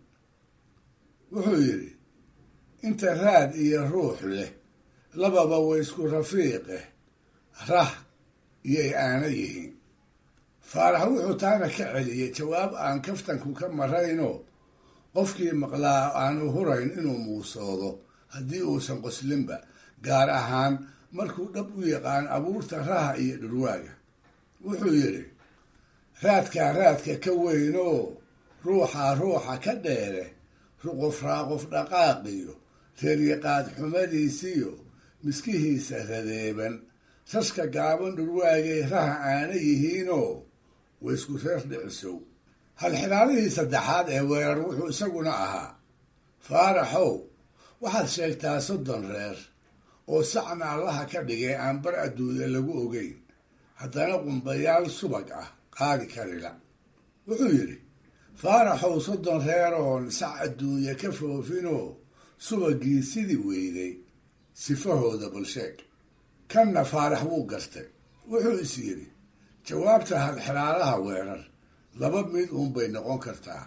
wuxuu yidhi inta raad iyo ruux leh lababa way isku rafiiqeh rah iyoy aana yihiin faarax wuxuu taana ka celiyey jawaab aan kaftanku ka marayno qofkii maqlaa aanu hurayn inuu muusoodo haddii uusan qoslinba gaar ahaan markuu dhab u yaqaan abuurta raha iyo dhurwaaga wuxuu yidhi raadkaa raadka ka weynoo ruuxaa ruuxa ka dheere ruqof raaqof dhaqaaqiyo reeryaqaad xumadiisiyo miskihiisa radeeban saska gaaban dhurwaagay raha aana yihiinoo waysku reer dhicisow halxidaalihii saddexaad ee weerar wuxuu isaguna ahaa faaraxow waxaad sheegtaa soddon reer oo sacna allaha ka dhigay aan bar adduunya lagu ogeyn haddana qumbayaal subag ah qaadi karila wuxuu yidhi faaraxow soddon reer oon sac adduunya ka foofinoo subagii sidii weyday sifahooda balsheeg kanna faarax wuu gartay wuxuu is yidhi jawaabta halxiraalaha weerar laba mid uunbay noqon kartaa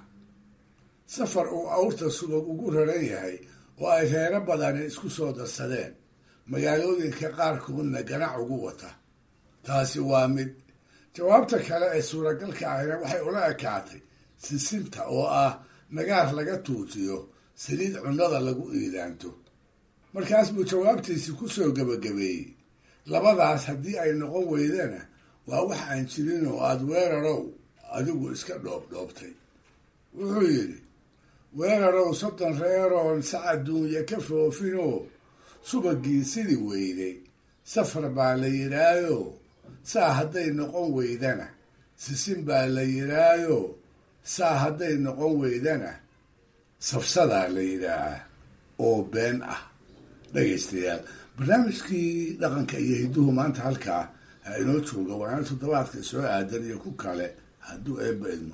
safar uu awrta subag ugu raran yahay oo ay reero badani isku soo darsadeen magaalooyinka qaarkoodna ganac ugu wata taasi waa mid jawaabta kale ee suuragalka ahina waxay ula ekaatay sisinta oo ah nagaar laga tuujiyo saliid cunnada lagu iidaanto markaas buu jawaabtiisi ku soo gebagabeeyey labadaas haddii ay noqon weydana waa wax aan jirin oo aada weerarow adigu iska dhoobdhoobtay wuxuu yidhi weerarow soddon reeroon sac adduunya ka foofinoo subagii sidii weyday safar baa la yidhaayo saa hadday noqon weydana sisin baa la yidhaayo saa hadday noqon weydana safsadaa la yidhaahaa oo been ah dhegaystayaal barnaamijkii dhaqanka iyo hidduhu maanta halkaa ha inoo jooga waana toddobaadka soo aadan iyo ku kale hadduu eebba idmo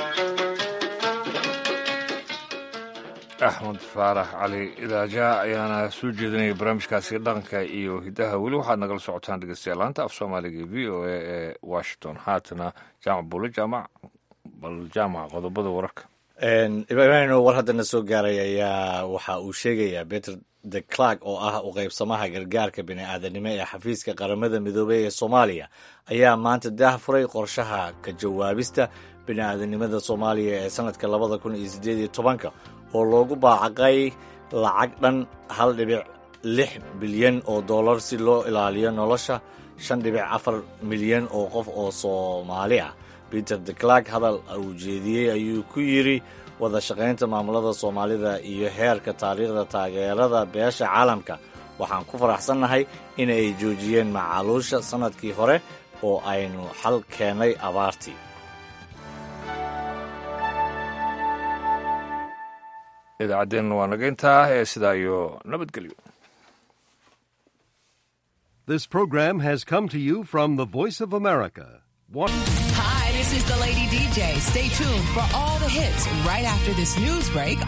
axmed faarax cali idaaja ayaana soo jeedinaya barnaamijkaasi dhaqanka iyo hiddaha weli waxaad nagala socotaan dhegeystayaal laanta af soomaaliga v o a ee washington haatana jaamac buule jaamac bal jaamac qodobada wararka ibraahim war haddana soo gaaray ayaa waxa uu sheegayaa peter de clark oo ah u qaybsamaha gargaarka bini-aadanimo ee xafiiska qaramada midoobey ee soomaaliya ayaa maanta daah furay qorshaha ka jawaabista bini-aadanimada soomaaliya ee sanadka labada kun iyo siddeed iyo tobanka oo loogu baacaqay lacag dhan hal dhibic lix bilyan oo dollar si loo ilaaliyo nolosha shan dhibic afar milyan oo qof oo soomaali ah peter de clark hadal uu jeediyey ayuu ku yidri wada shaqaynta maamulada soomaalida iyo heerka taariikhda taageerada beesha caalamka waxaan ku faraxsannahay in ay joojiyeen macaluusha sannadkii hore oo aynu xal keennay abaartii idaacadeenna waa naga intaa ee sidaa iyo nabadgelyo This program has come to you from the Voice of America, Hi, this is the Lady DJ. Stay tuned for all the hits right after this news break